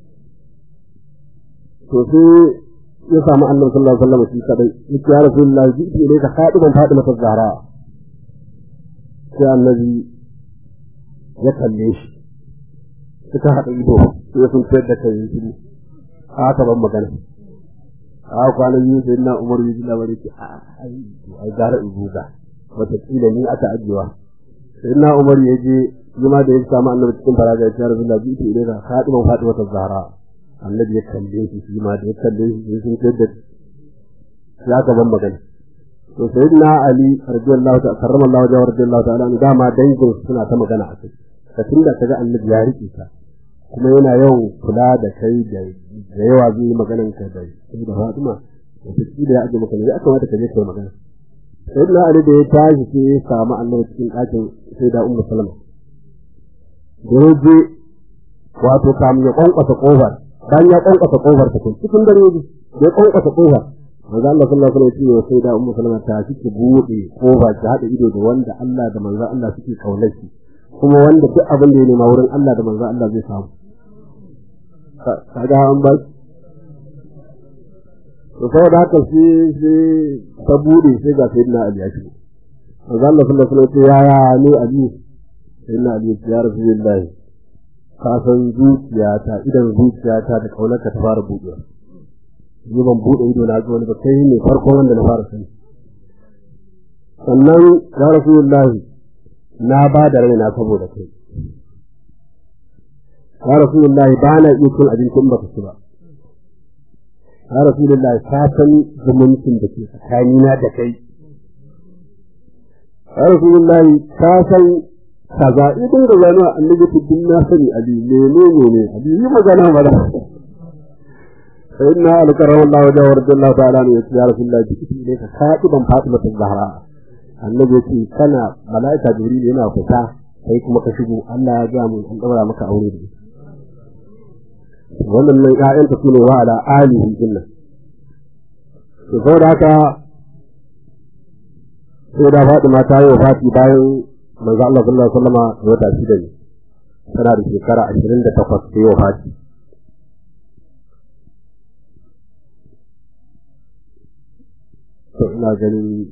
to sai ya samu annabi sallallahu alaihi wasallam shi kadai yake ya rasulullahi ji ne ka fadi ban fadi mata zahra sai annabi ya kalle shi suka haɗa ido sai sun tsayar da kai shi haka ban magana a kwanan biyu sai na umar yi labari ce a ai gara ibuga wataƙila ni aka ajiyewa sai na umar ya je zama da ya samu annabi cikin faraja ya rasu da biyu ile da fadiman fadi wata zahara annabi ya kalle shi shi ma da ya kalle shi sai sun kai da ya ka ban magana to sai na ali radiyallahu ta'ala karramallahu wajhahu radiyallahu ta'ala an dama dangin suna ta magana a kai ka tunda kaga annabi ya rike ka kuma yana yawan kula da kai da yawa zai maganan ka da sai da Fatima wataƙila ya ajiye maka ne ya kamata ka je kai magana sai na ali da ya tashi sai ya samu annabi cikin ɗakin sai da ummu salama da ya je wato kamun ya kwankwasa kofar bayan ya kwankwasa kofar ta cikin dare ne da ya kwankwasa kofar manzo Allah sallallahu alaihi wasallam ya ce sai da ummu salama ta cike bude kofa ta hada ido da wanda Allah da manzo Allah suke kaunar shi kuma wanda duk abin da ya nema wurin Allah da manzo Allah zai samu kaga an ba to saboda haka sai sai ta bude sai ga sayyidina Ali ya shigo manzo Allah sallallahu alaihi wasallam ya ya ne Ali sayyidina Ali ya Rasulullah ka san zuciyata idan zuciyata da kaunarka ta fara buɗewa ni ban buɗe ido na ga wani ba kai ne farkon wanda na fara sani sannan ya Rasulullah na ba da raina saboda kai ya Rasulullah ba na iya cin abincin baka ci ba ya rasulullah ka san zumuncin da ke tsakanina da kai ya rasulullah ka san kaza idan da zanu annabi tuddin na sani ali menene ne ali yi magana ba da sai na alkaram Allah wa jawar Allah ta'ala ne ya rasulullah jiki ne ka kaɗi ban Fatima ta Zahra annabi ce kana mala'ika jibril yana fita kai kuma ka shigo Allah ya ga mu an daura maka aure da wannan nan ƴaƴanta su ne wa ala alihi dinnan to saboda haka sai da Fatima ta yi wafati bayan manzo Allah sallallahu alaihi wasallam da wata shida ne tana da shekara 28 ta yi wafati to ina ganin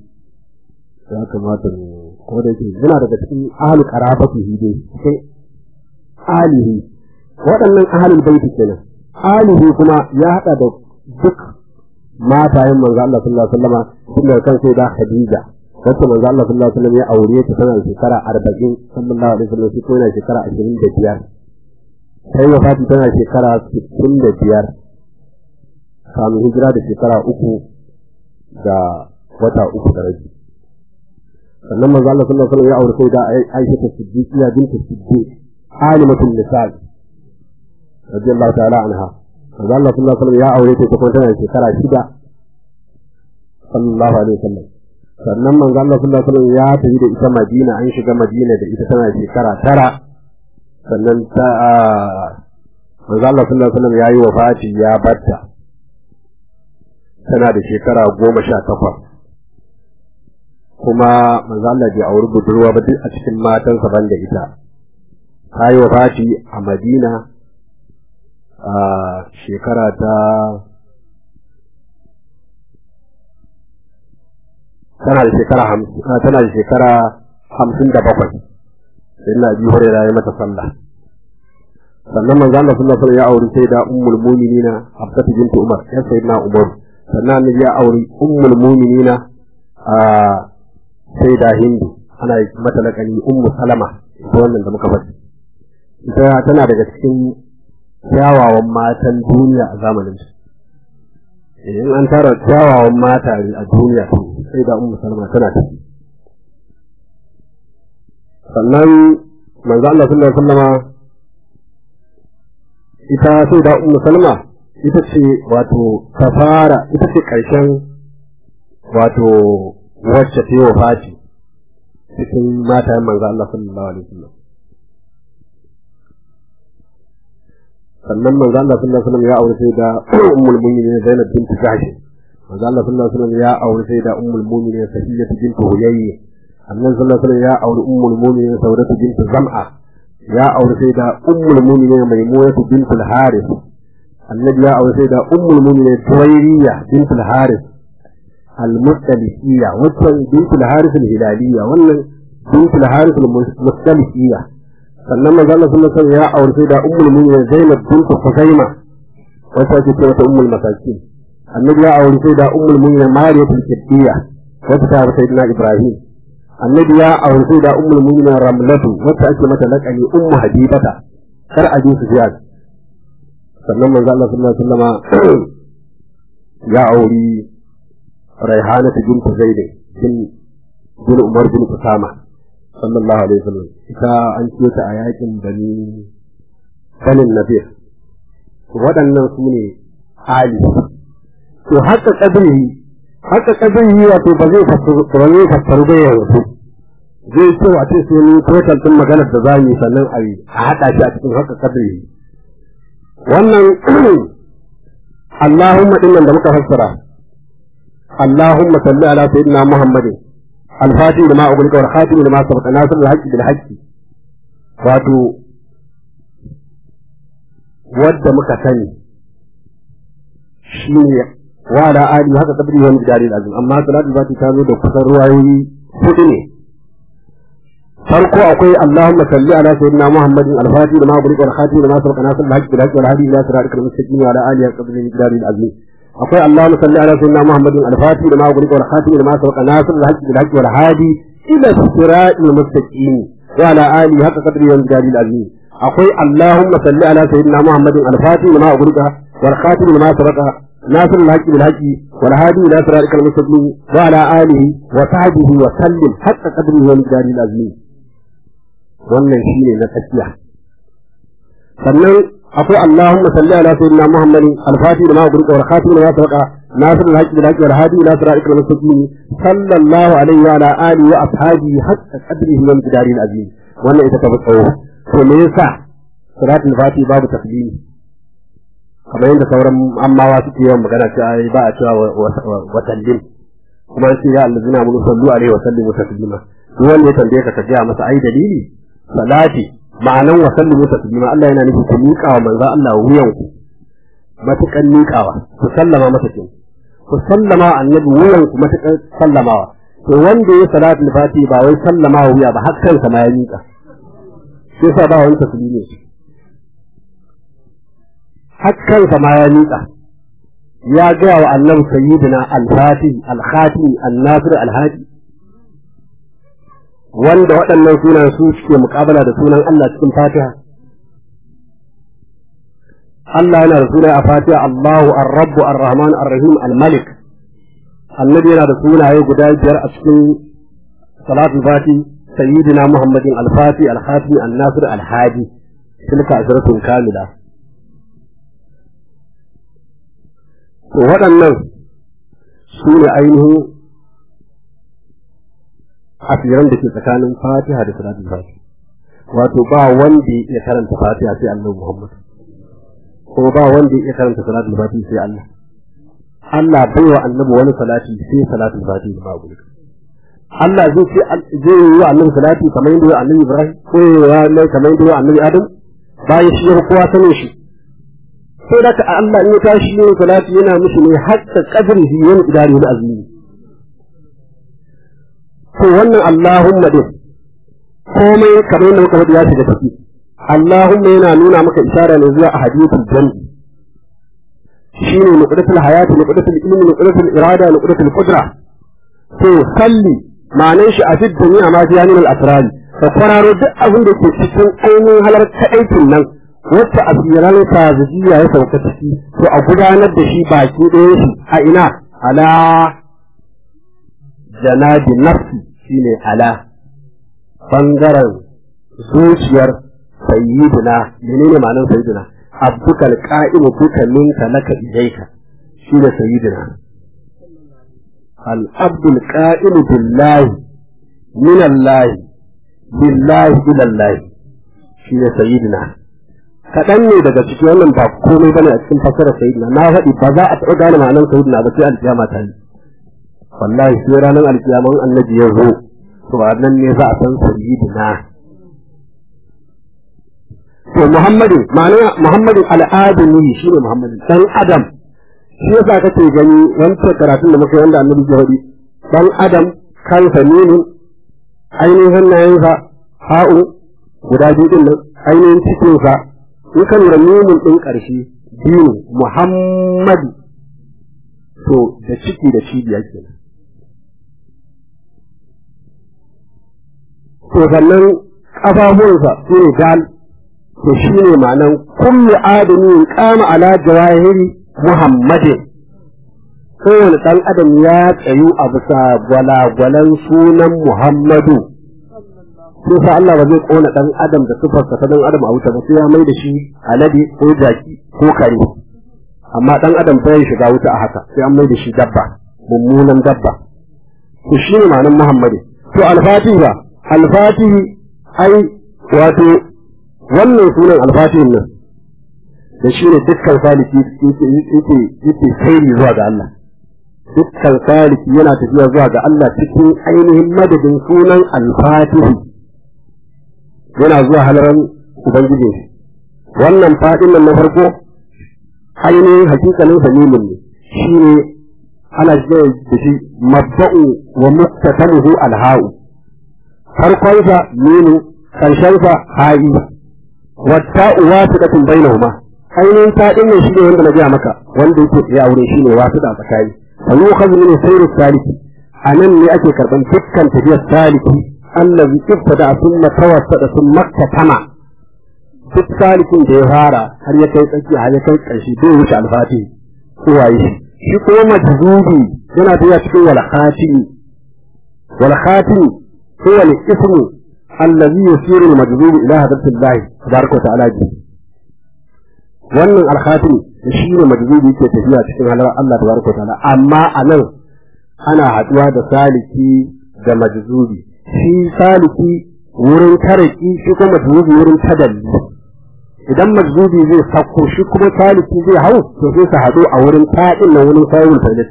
ya kamata mu ko da yake yana daga cikin ahlu qarabati hide cikin alihi waɗannan ahalul baiti kenan alihi kuma ya haɗa da duk matayen manzo Allah sallallahu alaihi wasallam tun daga kan sai da Khadija wacce manzo Allah sallallahu alaihi wasallam ya aure ta tana shekara 40 sallallahu alaihi wasallam shi ko yana shekara 25 sai wafati tana shekara 65 kamun hijira da shekara uku da wata uku da rabi sannan manzo Allah sallallahu alaihi wasallam ya aure sai da Aisha ta Siddiqiya bintu Siddiq alimatul nisal radiyallahu ta'ala anha manzo Allah sallallahu alaihi wasallam ya aure ta kuma tana shekara shida sallallahu alaihi wasallam sannan manzo Allah sallallahu alaihi wasallam ya tafi da ita Madina an shiga Madina da ita tana shekara tara sannan ta manzo Allah sallallahu alaihi wasallam ya yi wafati ya batta tana da shekara goma sha takwas kuma manzo Allah bai auri budurwa ba duk a cikin matansa ban da ita ta yi wafati a Madina a shekara ta tana da shekara hamsin tana da shekara hamsin da bakwai sai na bi hore ya mata sallah sannan manzo Allah sallallahu alaihi ya auri sai da ummul mu'minina Hafsatu bintu Umar ya sayyidina Umar sannan annabi ya auri ummul mu'minina a sai da Hindu ana mata lakani ummu Salama ita wannan da muka faɗi ita tana daga cikin kyawawan matan duniya a zamanin su in an tara kyawawan mata a duniya sai da ummu salama tana ciki sannan manzo Allah sallallahu alaihi wasallama ita sai da ummu salama ita ce wato kafara ita ce karshen wato wacce ta yi wafati cikin mata manzo Allah sallallahu alaihi wasallam sannan manzo Allah sallallahu alaihi wasallam ya aure sai da ummul mu'minin Zainab bint Jahsh manzo Allah sallallahu alaihi wasallam ya aure sai da ummul mu'minin Safiyyah bint Huyayy annabi sallallahu alaihi wasallam ya aure ummul mu'minin Saudah bint Zam'a ya aure sai da ummul mu'minin Maimunah bint al-Harith annabi ya aure sai da ummul mu'minin Tuwayriyah bint al-Harith al-Mustalifiyya wannan bint al-Harith al-Hilaliyya wannan bint al-Harith al-Mustalifiyya sannan manzo Allah sallallahu alaihi wasallam ya aure da ummul mu'minin Zainab bint Khuzaimah wacce ake cewa ummul masakin annabi ya aure da ummul mu'minin Mariya al-Qibtiyya wacce ta haifa sayyidina Ibrahim annabi ya aure da ummul mu'minin Ramlatu wacce ake mata laqani ummu Habibata kar Abi Sufyan sannan manzo Allah sallallahu alaihi wasallam ya aure Raihana bint Zaid bin Umar bin Usama sallallahu alaihi wasallam ita an ce ta a yakin bani banin nabir waɗannan su ne ali to haka kadiri haka kadiri wato ba zai fassaru ba fassaru ba yanzu zai ce a ce sai ni total din maganar da zamu yi sannan a yi a haɗa shi a cikin haka kadiri wannan Allahumma dinnan da muka fassara Allahumma salli ala sayyidina Muhammadin الفاتح لما أغلق والخاتم لما سبق ناصر الحق بالحق wato wadda muka sani shi ne wa da ali haka kabri wani gidari azim amma salatu ba ta zo da kusan ruwayoyi hudu ne farko akwai Allahumma salli ala sayyidina Muhammadin al-fatih lima ughliqa wal khatim lima sabaqa nasr al-haqq bil haqq wal hadi ila siratikal mustaqim wa ala alihi qabla al-gidari al-azim akwai Allahumma salli ala sayyidina Muhammadin al-Fatih lima ughliqa wal khatim lima sabaqa nasr al-haqq bil haqq wal hadi ila siratil mustaqim wa ala alihi haqqa qadri wal jali al-azim akwai Allahumma salli ala sayyidina Muhammadin al-Fatih lima ughliqa wal khatim lima sabaqa nasr al-haqq bil haqq wal hadi ila siratil mustaqim wa ala alihi wa sahbihi wa sallim haqqa qadri wal jali al-azim wannan shine na tsakiya sannan akwai Allahumma salli ala sayyidina Muhammadin al-Fatih lima ughliqa wal khatim lima sabaqa nasir al-haqq bil haqq wal hadi ila siratil mustaqim sallallahu alaihi wa ala alihi wa ashabihi haqqa qadrihi wa miqdarihi al-azim wannan ita ta fi tsawo to me yasa siratul fati babu taqdimi kamar yadda sauran ammawa suke yawan magana cewa ai ba a cewa wa sallim kuma sai ya allazina mun sallu alaihi wa sallimu taslima duk wanda ya tambaye ka ka ga masa ai dalili salati ma'anan wa sallimu taslima Allah yana nufi ku miƙa wa manzo Allah wuyan ku matukan miƙawa ku sallama masa kin ku sallama annabi wuyan ku matukan sallamawa to wanda ya salatul fati ba wai sallama wuya ba har kansa ma ya miƙa sai sa ba wani taslimi hakkansa ma ya miƙa ya gaya wa annabi sayyidina al-fatih al-khatim an-nasir al-hadi wanda waɗannan sunan su suke muƙabala da sunan Allah cikin Fatiha Allah yana da sunaye a Fatiha Allahu ar-Rabb ar-Rahman ar-Rahim al-Malik Annabi yana da sunaye guda biyar a cikin Salatul Fati Sayyidina Muhammadin al-Fati al-Khatim an-Nasir al-Hadi tilka asratun kamila to waɗannan su ne ainihin asiran da ke tsakanin Fatiha da Salatul Fati wato ba wanda ya karanta Fatiha sai Annabi Muhammad ko ba wanda ya karanta salatul fati sai Allah Allah bai wa annabi wani salati sai salatul fati ba gudu Allah zai ce zai yi wa annabi salati kamar yadda ya annabi Ibrahim ko ya yi kamar yadda ya annabi Adam bayan shi ya kowa sanin shi sai da ka Allah in ya tashi yin salati yana mishi ne hatta qadrihi wani idari da azumi to wannan Allahumma din komai kamar yadda muka faɗi ya shiga ciki Allahumma yana nuna maka isara ne zuwa ahadiyatul jam'i shine nuqdatul hayati nuqdatul ilmi nuqdatul irada nuqdatul qudra to salli ma'anar shi a cikin duniya ma fi yanin al-asrar ka kwararo duk abin da ke cikin ainihin halar kaɗaikin nan wacce asiran kazijiya ya sauka ciki to a gudanar da shi baki ɗaya shi a ina ala janabi nafsi shine ala bangaren zuciyar sayyidina menene ma'anar sayyidina abdukal qa'imu duka minka laka ilayka shi da sayyidina al abdul qa'imu billahi min allah billahi ila allah shi da sayyidina kaɗan ne daga cikin wannan ba komai bane a cikin fasarar sayyidina na faɗi ba za a taɓa gane ma'anar sayyidina ba sai alkiyama ta yi wallahi sai ranar alkiyaman annabi ya zo to a nan ne za a san sayyidina to Muhammadu ma'ana Muhammadu al'adami shi ne Muhammadu dan Adam shi yasa kake gani wancan karatun da muka yi wanda annabi ya faɗi dan Adam kansa ne ainihin hannayensa ha'u guda biyu din nan ainihin cikinsa in ka lura nunin ɗin ƙarshe biyu Muhammadu to da ciki da cibiya kenan to sannan ƙafafuwansa su ne dal to shi ne ma'anan kullu adamin kama ala jawahiri muhammadin kowane ɗan adam ya tsayu a bisa gwalagwalan sunan muhammadu sai sa Allah ba zai kona ɗan adam da sifarsa ta ɗan adam a wuta ba sai ya mai da shi alade ko jaki ko kare amma ɗan adam bai shiga wuta a haka sai an mai da shi dabba mummunan dabba to shi ne ma'anan muhammadu to alfatihi ba alfatihi ai wato wannan sunan alfatihin nan da shi ne dukkan saliki yake sairi zuwa ga Allah dukkan saliki yana tafiya zuwa ga Allah cikin ainihin madadin sunan alfatihi yana zuwa halaran ubangiji shi wannan fadin nan na farko ainihin hakikalin samimin ne shi ne ana shiga da shi mabba'u wa muktatamuhu alha'u farkonsa minu karshensa ha'i wata wasiqatun bainahuma ainihin ta din ne shine wanda na gaya maka wanda yake tsaye a wurin shine wasiqa tsakani fa yukhadhu min sayri saliki anan ne ake karban dukkan tafiyar saliki allazi ibtada thumma tawassada thumma katama duk salikin da ya fara har ya kai tsaki har ya kai ƙarshe bai wuce alfati ko waye shi shi kuma majzubi yana tafiya cikin wal khatimi wal khatimi huwa al ismu allazi yusiru al majzubi ila hadratillah tabaraka wa ta'ala ji wannan al khatimi shi ne majzubi yake tafiya cikin halar Allah tabaraka wa ta'ala amma anan ana haduwa da saliki da majzubi shi saliki wurin taraki shi kuma majzubi wurin tadalli idan majzubi zai sako shi kuma saliki zai hau to sai su haɗu a wurin taɗin na wurin sayarwar tauhid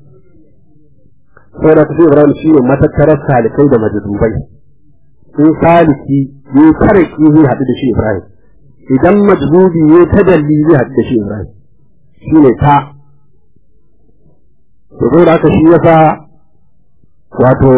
sai da tafi ibrahim shi ne matattarar salikai da majzubai in saliki ya taraki zai haɗu da shi ibrahim idan majzubi ya tadalli zai haɗu da shi ibrahim shi ne ta to zai da haka shi yasa wato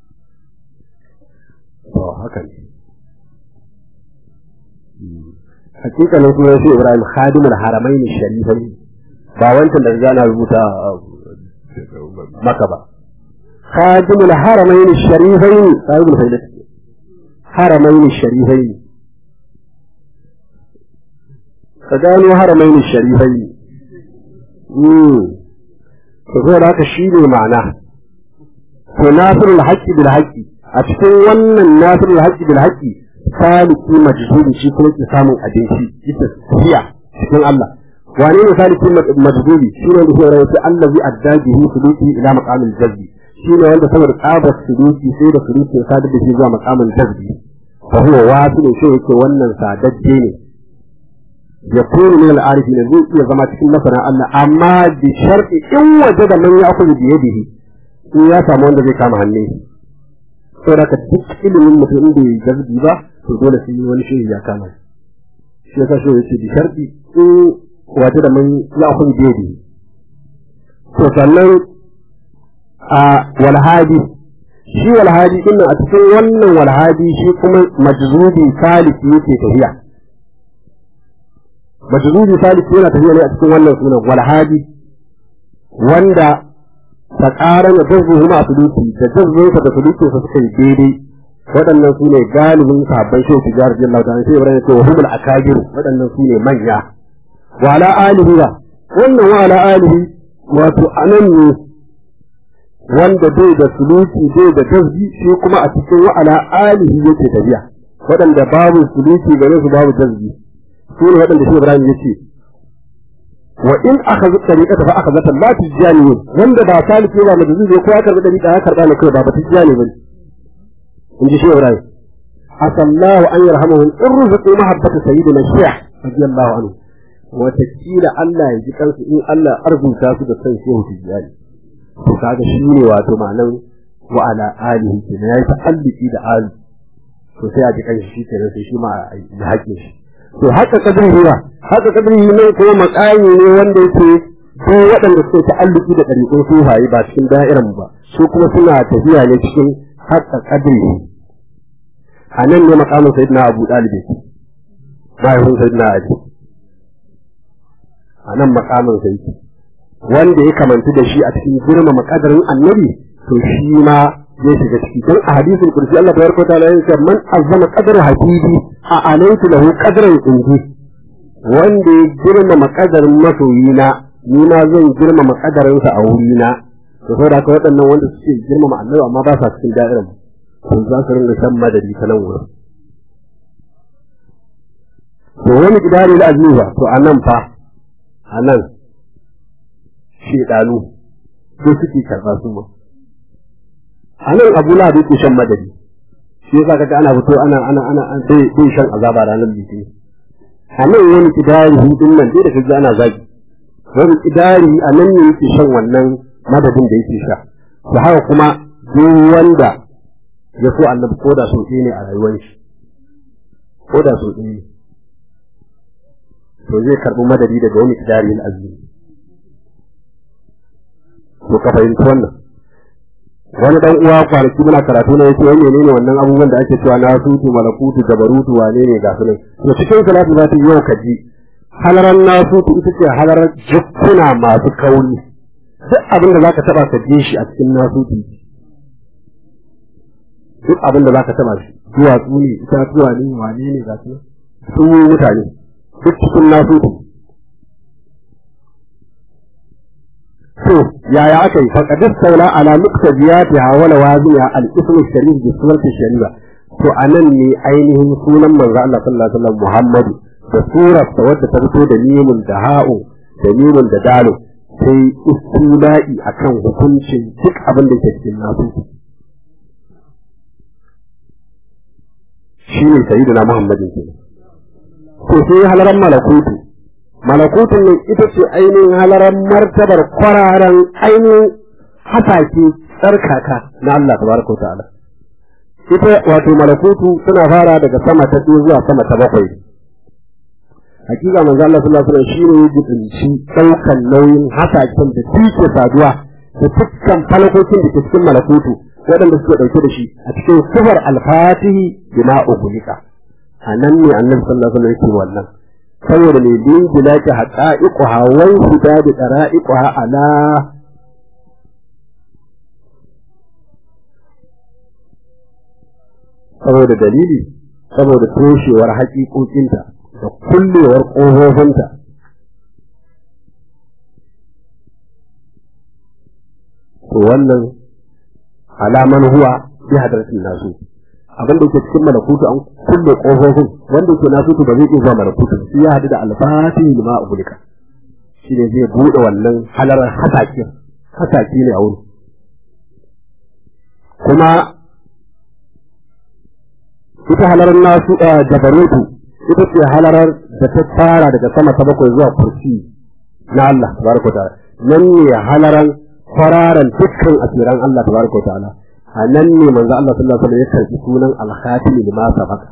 to haka ne hakikanin sunan shi Ibrahim khadimul haramain sharifai ba wancan da gana rubuta maka ba khadimul haramain sharifai sahibul faidat haramain sharifai ka gano haramain sharifai mm to zo da haka shi ne ma'ana to nasirul haqqi bil haqqi a cikin wannan nasirul haqqi bil haqqi saliki majzuri shi kuma ke samun abinci ita tafiya cikin Allah wane ne saliki majzuri shi ne da ya rawaita allazi addajihi suluki ila maqamil jazbi shi ne wanda saboda tsabar suluki sai da suluki ya sadar da shi zuwa maqamil jazbi fa huwa wasu shi yake wannan sadajje ne ya kuru min al-arifi ne zai iya zama cikin masana Allah amma bi shar'i in waje da man ya akuzu bi yadihi in ya samu wanda zai kama hannu saboda ka duk ilimin mutum da ya jazbi ba to dole sai wani shehi ya kama shi yasa shi yace bi sharti in waje da man ya kun bedi to sannan a walhadi shi walhadi din a cikin wannan walhadi shi kuma majzubi saliki yake tafiya majzubi saliki yana tafiya ne a cikin wannan sunan walhadi wanda ta ƙara da jazzuhu ma suluki da jazzuhu da suluki su suka yi daidai waɗannan su ne galibin sahabban shehu tijar jin lauta sai ibrahim ce wa humul akabir waɗannan su ne manya wa ala alihi ba wannan wa ala alihi wato anan ne wanda bai da suluki bai da tasbi shi kuma a cikin wa ala alihi yake tafiya waɗanda babu suluki gare su babu tasbi su ne waɗanda shehu ibrahim ya ce wa in aka zuka tariƙata fa aka zata la tijani wanda ba saliki ba majuzi ne ko ya karɓi tariƙa ya karɓa ne kai ba ba tijani ba in ji shi Ibrahim asallahu an yarhamuhu in ruzuqu mahabbata sayyidina Shaykh radiyallahu anhu wata kila Allah ya ji kansu in Allah arzuta su da san shehu tijani to kaga shi ne wato ma'anan wa ala alihi kenan yayi ta'alluki da ali to sai a ji kanshi shi kenan sai shi ma ya haƙe shi to haka kadin ruwa haka kadin ne kuma makami ne wanda yake ko waɗanda suke ta'alluki da ɗariƙun sufaye ba cikin da'iran ba su kuma suna tafiya ne cikin haka kadri a nan ne makamin sayyidina abu ɗalibi mahaifin sayyidina ali a nan makamin sayyidi wanda ya kamantu da shi a cikin girmama kadarin annabi to shi ma zai shiga ciki don a hadisin kursi Allah tabaraka wa ta'ala yace man azzama qadra habibi a alaytu lahu qadran indi wanda ya girmama kadarin masoyina ni ma zan girmama kadarin sa a wurina to saboda haka waɗannan wanda suke girmama annabi amma ba sa cikin da'irar to za su ringa san madadi ta nan wurin to wani gidari da azuba to anan fa anan shedanu ko suke karɓa su ma a nan abu na da yake shan madadi shi yasa kaga ana fito ana ana ana bai bai shan azaba ranar litinin a nan wani kidari hudun nan dai da kaji ana zagi wani kidari a nan ne yake shan wannan madadin da yake sha da haka kuma duk wanda ya so annabi ko da so ɗaya ne a rayuwar shi ko da so ɗaya ne to zai karɓi madadi daga wani kidari na azumi to ka fahimci wannan wani dan uwa kwanaki muna karatu ne yace wani menene wannan abubuwan da ake cewa na sutu malakutu jabarutu wane ne ga sunan to cikin salatu za ta yi yau kaji halaran nasutu ita ce halarar jikkuna masu kauri duk abin da zaka taba ka ji shi a cikin nasutu duk abin da zaka taba shi duwatsu ne itatuwa ne wane ne ga sunan sun yi mutane duk cikin nasutu to yaya aka yi faqad saula ala muqtadiyatiha wa lawazimiha al-ism al-sharif bi surati shari'a to anan ne ainihin sunan manzo Allah sallallahu alaihi wasallam Muhammadu da surar ta wadda ta fito da mimun da ha'u da mimun da dalu sai istila'i akan hukuncin duk abin da ke cikin nasu shine sayyidina Muhammadin kenan to sai halaran malakutu malakutun nan ita ce ainihin halaran martabar kwararan ainihin hasake tsarkaka na Allah tabaraka wa ta'ala ita wato malakutu suna fara daga sama ta ɗaya zuwa sama ta bakwai hakika manzo Allah sallallahu alaihi wasallam shine ya jibinci daukan nauyin hasaken da suke saduwa da dukkan falakokin da ke cikin malakutu waɗanda suke ɗauke da shi a cikin sifar alfatihi bima ugulika a nan ne annabi sallallahu alaihi wasallam yake wannan saboda mai bin gilaki haƙa'iƙuha wai huda da ɗara'iƙuha ala saboda dalili saboda toshewar haƙiƙoƙinta da kullewar ƙofofinta to wannan alaman huwa bi hadratin nasu abin da yake cikin malakutu an kulle kofofin wanda yake nasu ba zai iya zuwa malakutu shi ya hadu da alfatihi lima ubulika shi ne zai bude wannan halarar hasaki hasaki ne a wuri kuma ita halarar nasu jabarutu ita ce halarar da ta fara daga sama ta bakwai zuwa kursi na Allah tabaraka ta'ala nan ne halaran kwararan dukkan asiran Allah tabaraka ta'ala a nan ne manzo Allah sallallahu alaihi wasallam ya karbi sunan al-khatimi lima sabaka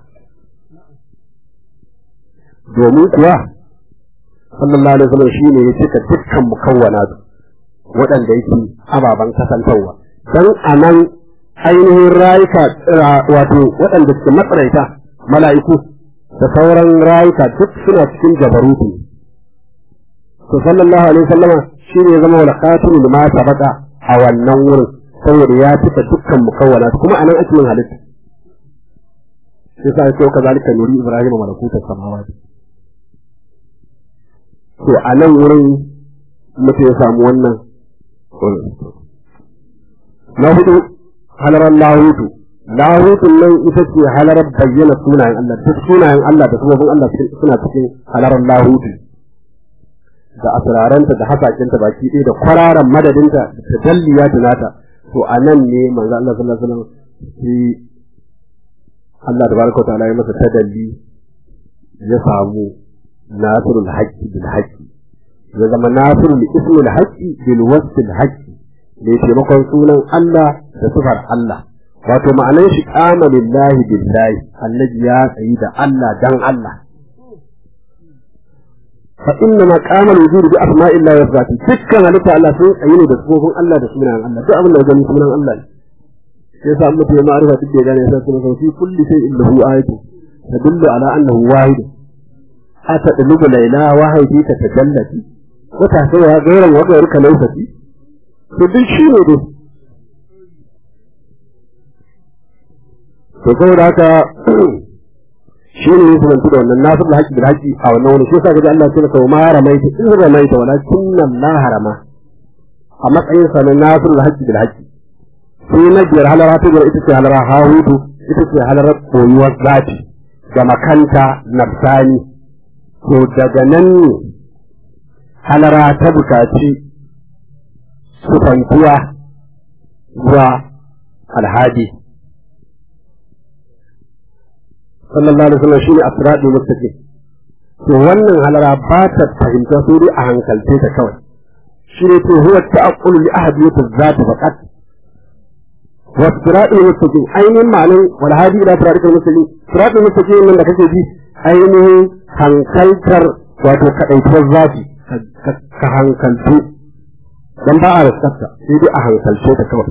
domin kuwa sallallahu alaihi wasallam shine ya cika dukkan mukawwana waɗanda yake ababan kasantarwa dan anan ainihin rayuka wato waɗanda suke matsaraita mala'iku da sauran rayuka duk suna cikin jabarutu to sallallahu alaihi wasallam shine ya zama wal khatimi lima sabaka a wannan wurin saboda ya cika dukkan mukawwana kuma anan ake yin halitta sai sa sai ka zalika nuri ibrahim malakuta samawati to anan wurin mutum ya samu wannan na hudu halarar lahutu lahutun nan ita ce halarar bayyana sunayen Allah duk sunayen Allah da sabobin Allah suna cikin halarar lahutu da asiraranta da hasakinta baki ɗaya da kwararan madadinta da tajalliya tunata to a nan ne manzo Allah sallallahu alaihi wasallam shi Allah tabaraka wa ta'ala ya masa tadalli ya samu nasrul haqqi bil haqqi ya zama nasrul ismul haqqi bil wasfil haqqi ne taimakon sunan Allah da sifar Allah wato ma'anar shi kama lillahi billahi annabi ya tsayi da Allah dan Allah fa inna ma qama al-wujud bi asma'illahi wa sifatihi dukkan halitta Allah sun tsayi ne da sifofin Allah da sunan Allah duk abin da ya gani sunan Allah ne sai yasa Allah ya ma'arifa duk da ya gane sai sunan fi kulli shay'in lahu ayatu tadullu ala annahu wahid atadlubu layla wahidi ka tajallati wa tahsawa ghayran wa ghayruka lawfati to duk shi ne dai to saboda haka shi ne ya sunantu da wannan nasir da haƙi da haƙi a wannan wani shi yasa gaji Allah ya ce ma ramaita in ramaita walakin Allah harama a matsayin sa na nasir da haƙi da haƙi sai na biyar halara ta biyar ita ce halara hahudu ita ce halara koyuwar zati da makanta nafsani to daga nan ne halara ta bukaci sufantuwa zuwa alhadi sallallahu alaihi wasallam shine asradul mustaqim to wannan halara ba ta fahimta sai dai a hankalce ta kawai shine to huwa ta'aqqulu li ahadiyati zat faqat wa asradul mustaqim ainihin ma'anin wal hadi ila asradul mustaqim asradul mustaqim nan da kake ji ainihin hankaltar wato kadaituwar zati ka hankaltu dan ba a rasarta sai dai a hankalce ta kawai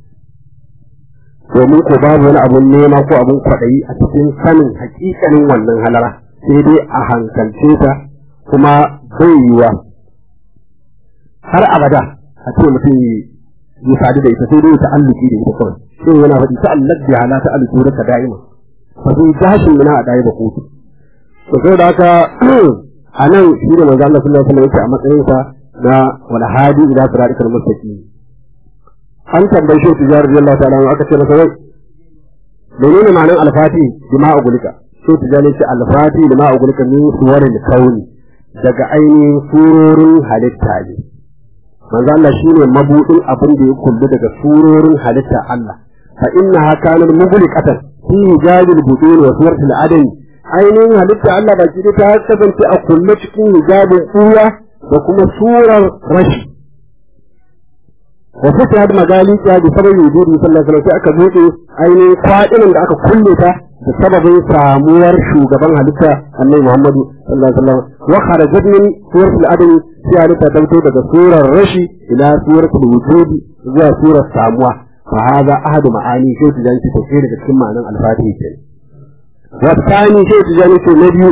domin ko babu wani abun nema ko abun kwaɗayi a cikin sanin hakikanin wannan halara sai dai a hankalce ta kuma bai yiwa har abada a ce mutum ya sadu da ita sai dai ta'alluki da ita kawai shi yana faɗi ta'allaq bi hala ta'alluki da ka da'ima fa sai gashin mina a dai ba kotu to sai da haka a nan shi ne manzo Allah sallallahu alaihi wasallam yake a matsayinsa na wal hadi ila siratal mustaqim an tambayi shi tijar radiyallahu ta'ala aka ce masa wai menene ma'anar alfati bima ugulika shi tijar ne ce alfati bima ugulika min suwarin kauni daga ainihin surorin halitta ne manzo Allah shine mabudin abin da ya kullu daga surorin halitta Allah fa innaha kanat mughliqatan fi hijabil budun wa suratil adami ainihin halitta Allah baki ta kasance a kulle cikin hijabin kuya da kuma surar rashi wa fita da magali ta da sababin wujudi sallallahu alaihi wasallam aka buɗe ainihin kwaɗinin da aka kulle ta da sababin samuwar shugaban halitta annabi Muhammadu sallallahu alaihi wasallam wa kharajat min suratul adami sai halitta ta fito daga surar rashi ila suratul wujudi zuwa surar samuwa fa hada ahadu ma'ani sai ta janci ta daga cikin ma'anan al-fatihi kenan والثاني شيء تجاني في النبي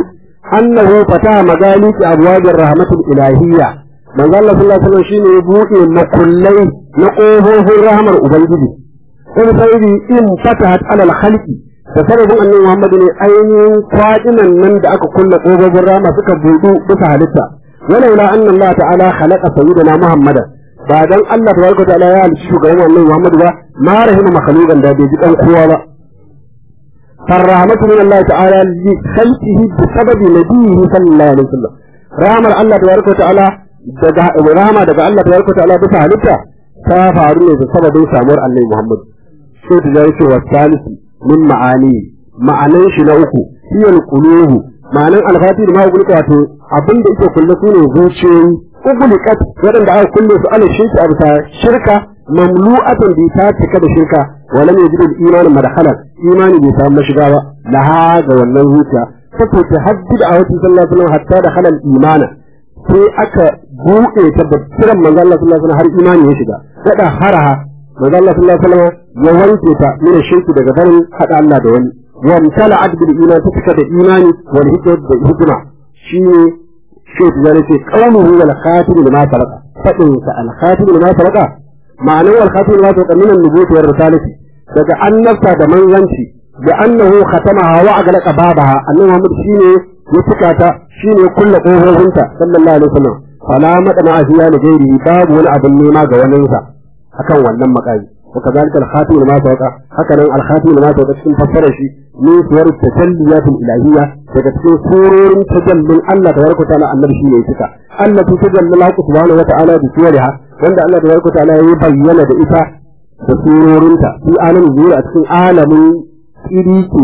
annahu fataha magaliki abwabir rahmatul ilahiyya manzo Allah sallallahu alaihi wasallam shine ya buɗe makullai na ƙofofin rahmar ubangiji sai sai in fatahat alal khalqi da sababin annabi Muhammad ne ainihin kwaɗinan nan da aka kulle ƙofofin rama suka buɗu bisa halitta walaula anna Allah ta'ala khalaqa sayyidina Muhammadan ba dan Allah tabaraka ta'ala ya halicci shugaban annabi Muhammad ba ma rahima makhluqan da bai ji dan kowa ba farrahmatu min Allah ta'ala li khalqihi bi sababi nabiyhi sallallahu alaihi wasallam rahmar Allah tabaraka ta'ala daga rahama daga Allah tabaraka ta'ala bisa halitta ta faru ne da sababin samuwar annabi Muhammad sai ta ji cewa salisu min ma'ani ma'anan shi na uku hiyal qulubu ma'anan alfati da ma'a gulka wato abin da yake kulle su ne zuciyoyi ugulikat waɗanda aka kulle su ala shirka a bisa shirka mamlu'atan bi ta cika da shirka wala ne jidul imanin madakhalan imani bai samu mashiga ba laha ga wannan zuciya take ta haddida a wata sallallahu alaihi wasallam hatta da halal imana sai aka buɗe ta da kiran manzo Allah sallallahu alaihi wasallam har imani ya shiga kada haraha manzo Allah sallallahu alaihi wasallam ya wanke ta min shirki daga barin hada Allah da wani wa mtala'at bil iman ta cika da imani wal hikmat da hikma shine shek ya ce qawluhu wal khatim lima sarqa fadin sa al khatim lima sarqa ma'anar wal khatim lima sarqa min an-nubuwwati war risalati daga annabta da manzanci da annahu khatamaha wa aglaqa babaha annabi Muhammad shine ya cika ta shine kullu kofofinta sallallahu alaihi wasallam fala madana afiya da gairi babu wani abin nema ga waninsa akan wannan makami وكذلك الخاتم لما سبق هكذا الخاتم لما سبق cikin fassarar shi ne suwar tajalliyatul ilahiyya daga cikin surorin tajallin Allah tabaraka ta'ala annabi shi ne cika Allah ta tajalla Allah subhanahu wa ta'ala bi suwariha wanda Allah tabaraka ta'ala ya bayyana da ita da surorinta fi alamin zuwa a cikin alamin tsiriki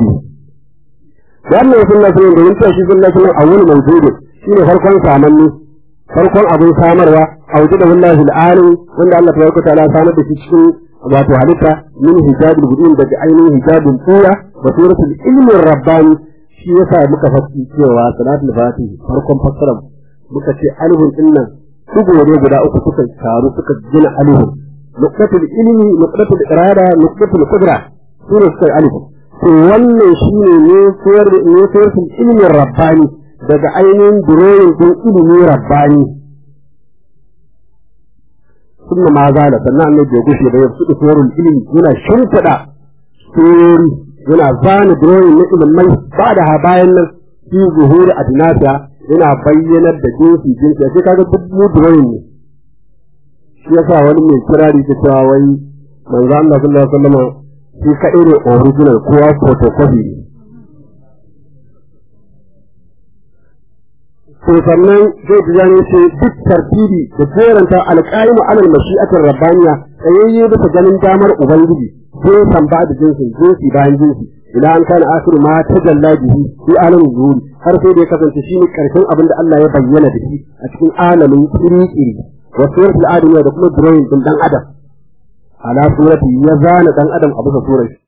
wannan sunna sunan da yin shi sunna sunan awwal mawjud shine farkon samanni farkon abin samarwa a wajen da wallahi al'alim wanda Allah tabaraka ta'ala ya samar da shi cikin wato halitta min hijabul budin daga ainihin hijabul tsura da suratul ilmin rabbani shi yasa muka fassara cewa salatul fatih farkon fassarar muka ce alihun dinnan dugo ne guda uku suka taru suka gina alihun nuqtatul ilmi nuqtatul irada nuqtatul qudra sura suka alihun to wannan shine ne sayar ne suratul ilmin rabbani daga ainihin duroyin din ilmi rabbani ثم ما زال sannan annabi bai gushe ba ya fi tsoron ilimi yana shimfiɗa surori yana zana drawing na ilimai ba da ha bayan nan fi zuhuri adnasa yana bayyanar da jinsi jinsi sai kaga duk mu drawing ne shi yasa wani mai kirari ke cewa wai manzo Allah sallallahu alaihi wasallam shi kaɗai ne original kowa photocopy ne to sannan zai ji zane ce duk tartibi da jeranta alƙaimu alal mashi'atin rabbaniya tsayayye bisa ganin damar ubangiji jinsan ba da jinsin jinsi bayan jinsi ila an kana asiru ma tajalla bihi fi alamin zuhuri har sai da ya kasance shine karshen abin da Allah ya bayyana da shi a cikin alamin iri-iri wa suratul adamiya da kuma drawing din dan adam ala surati ya zana dan adam a bisa surar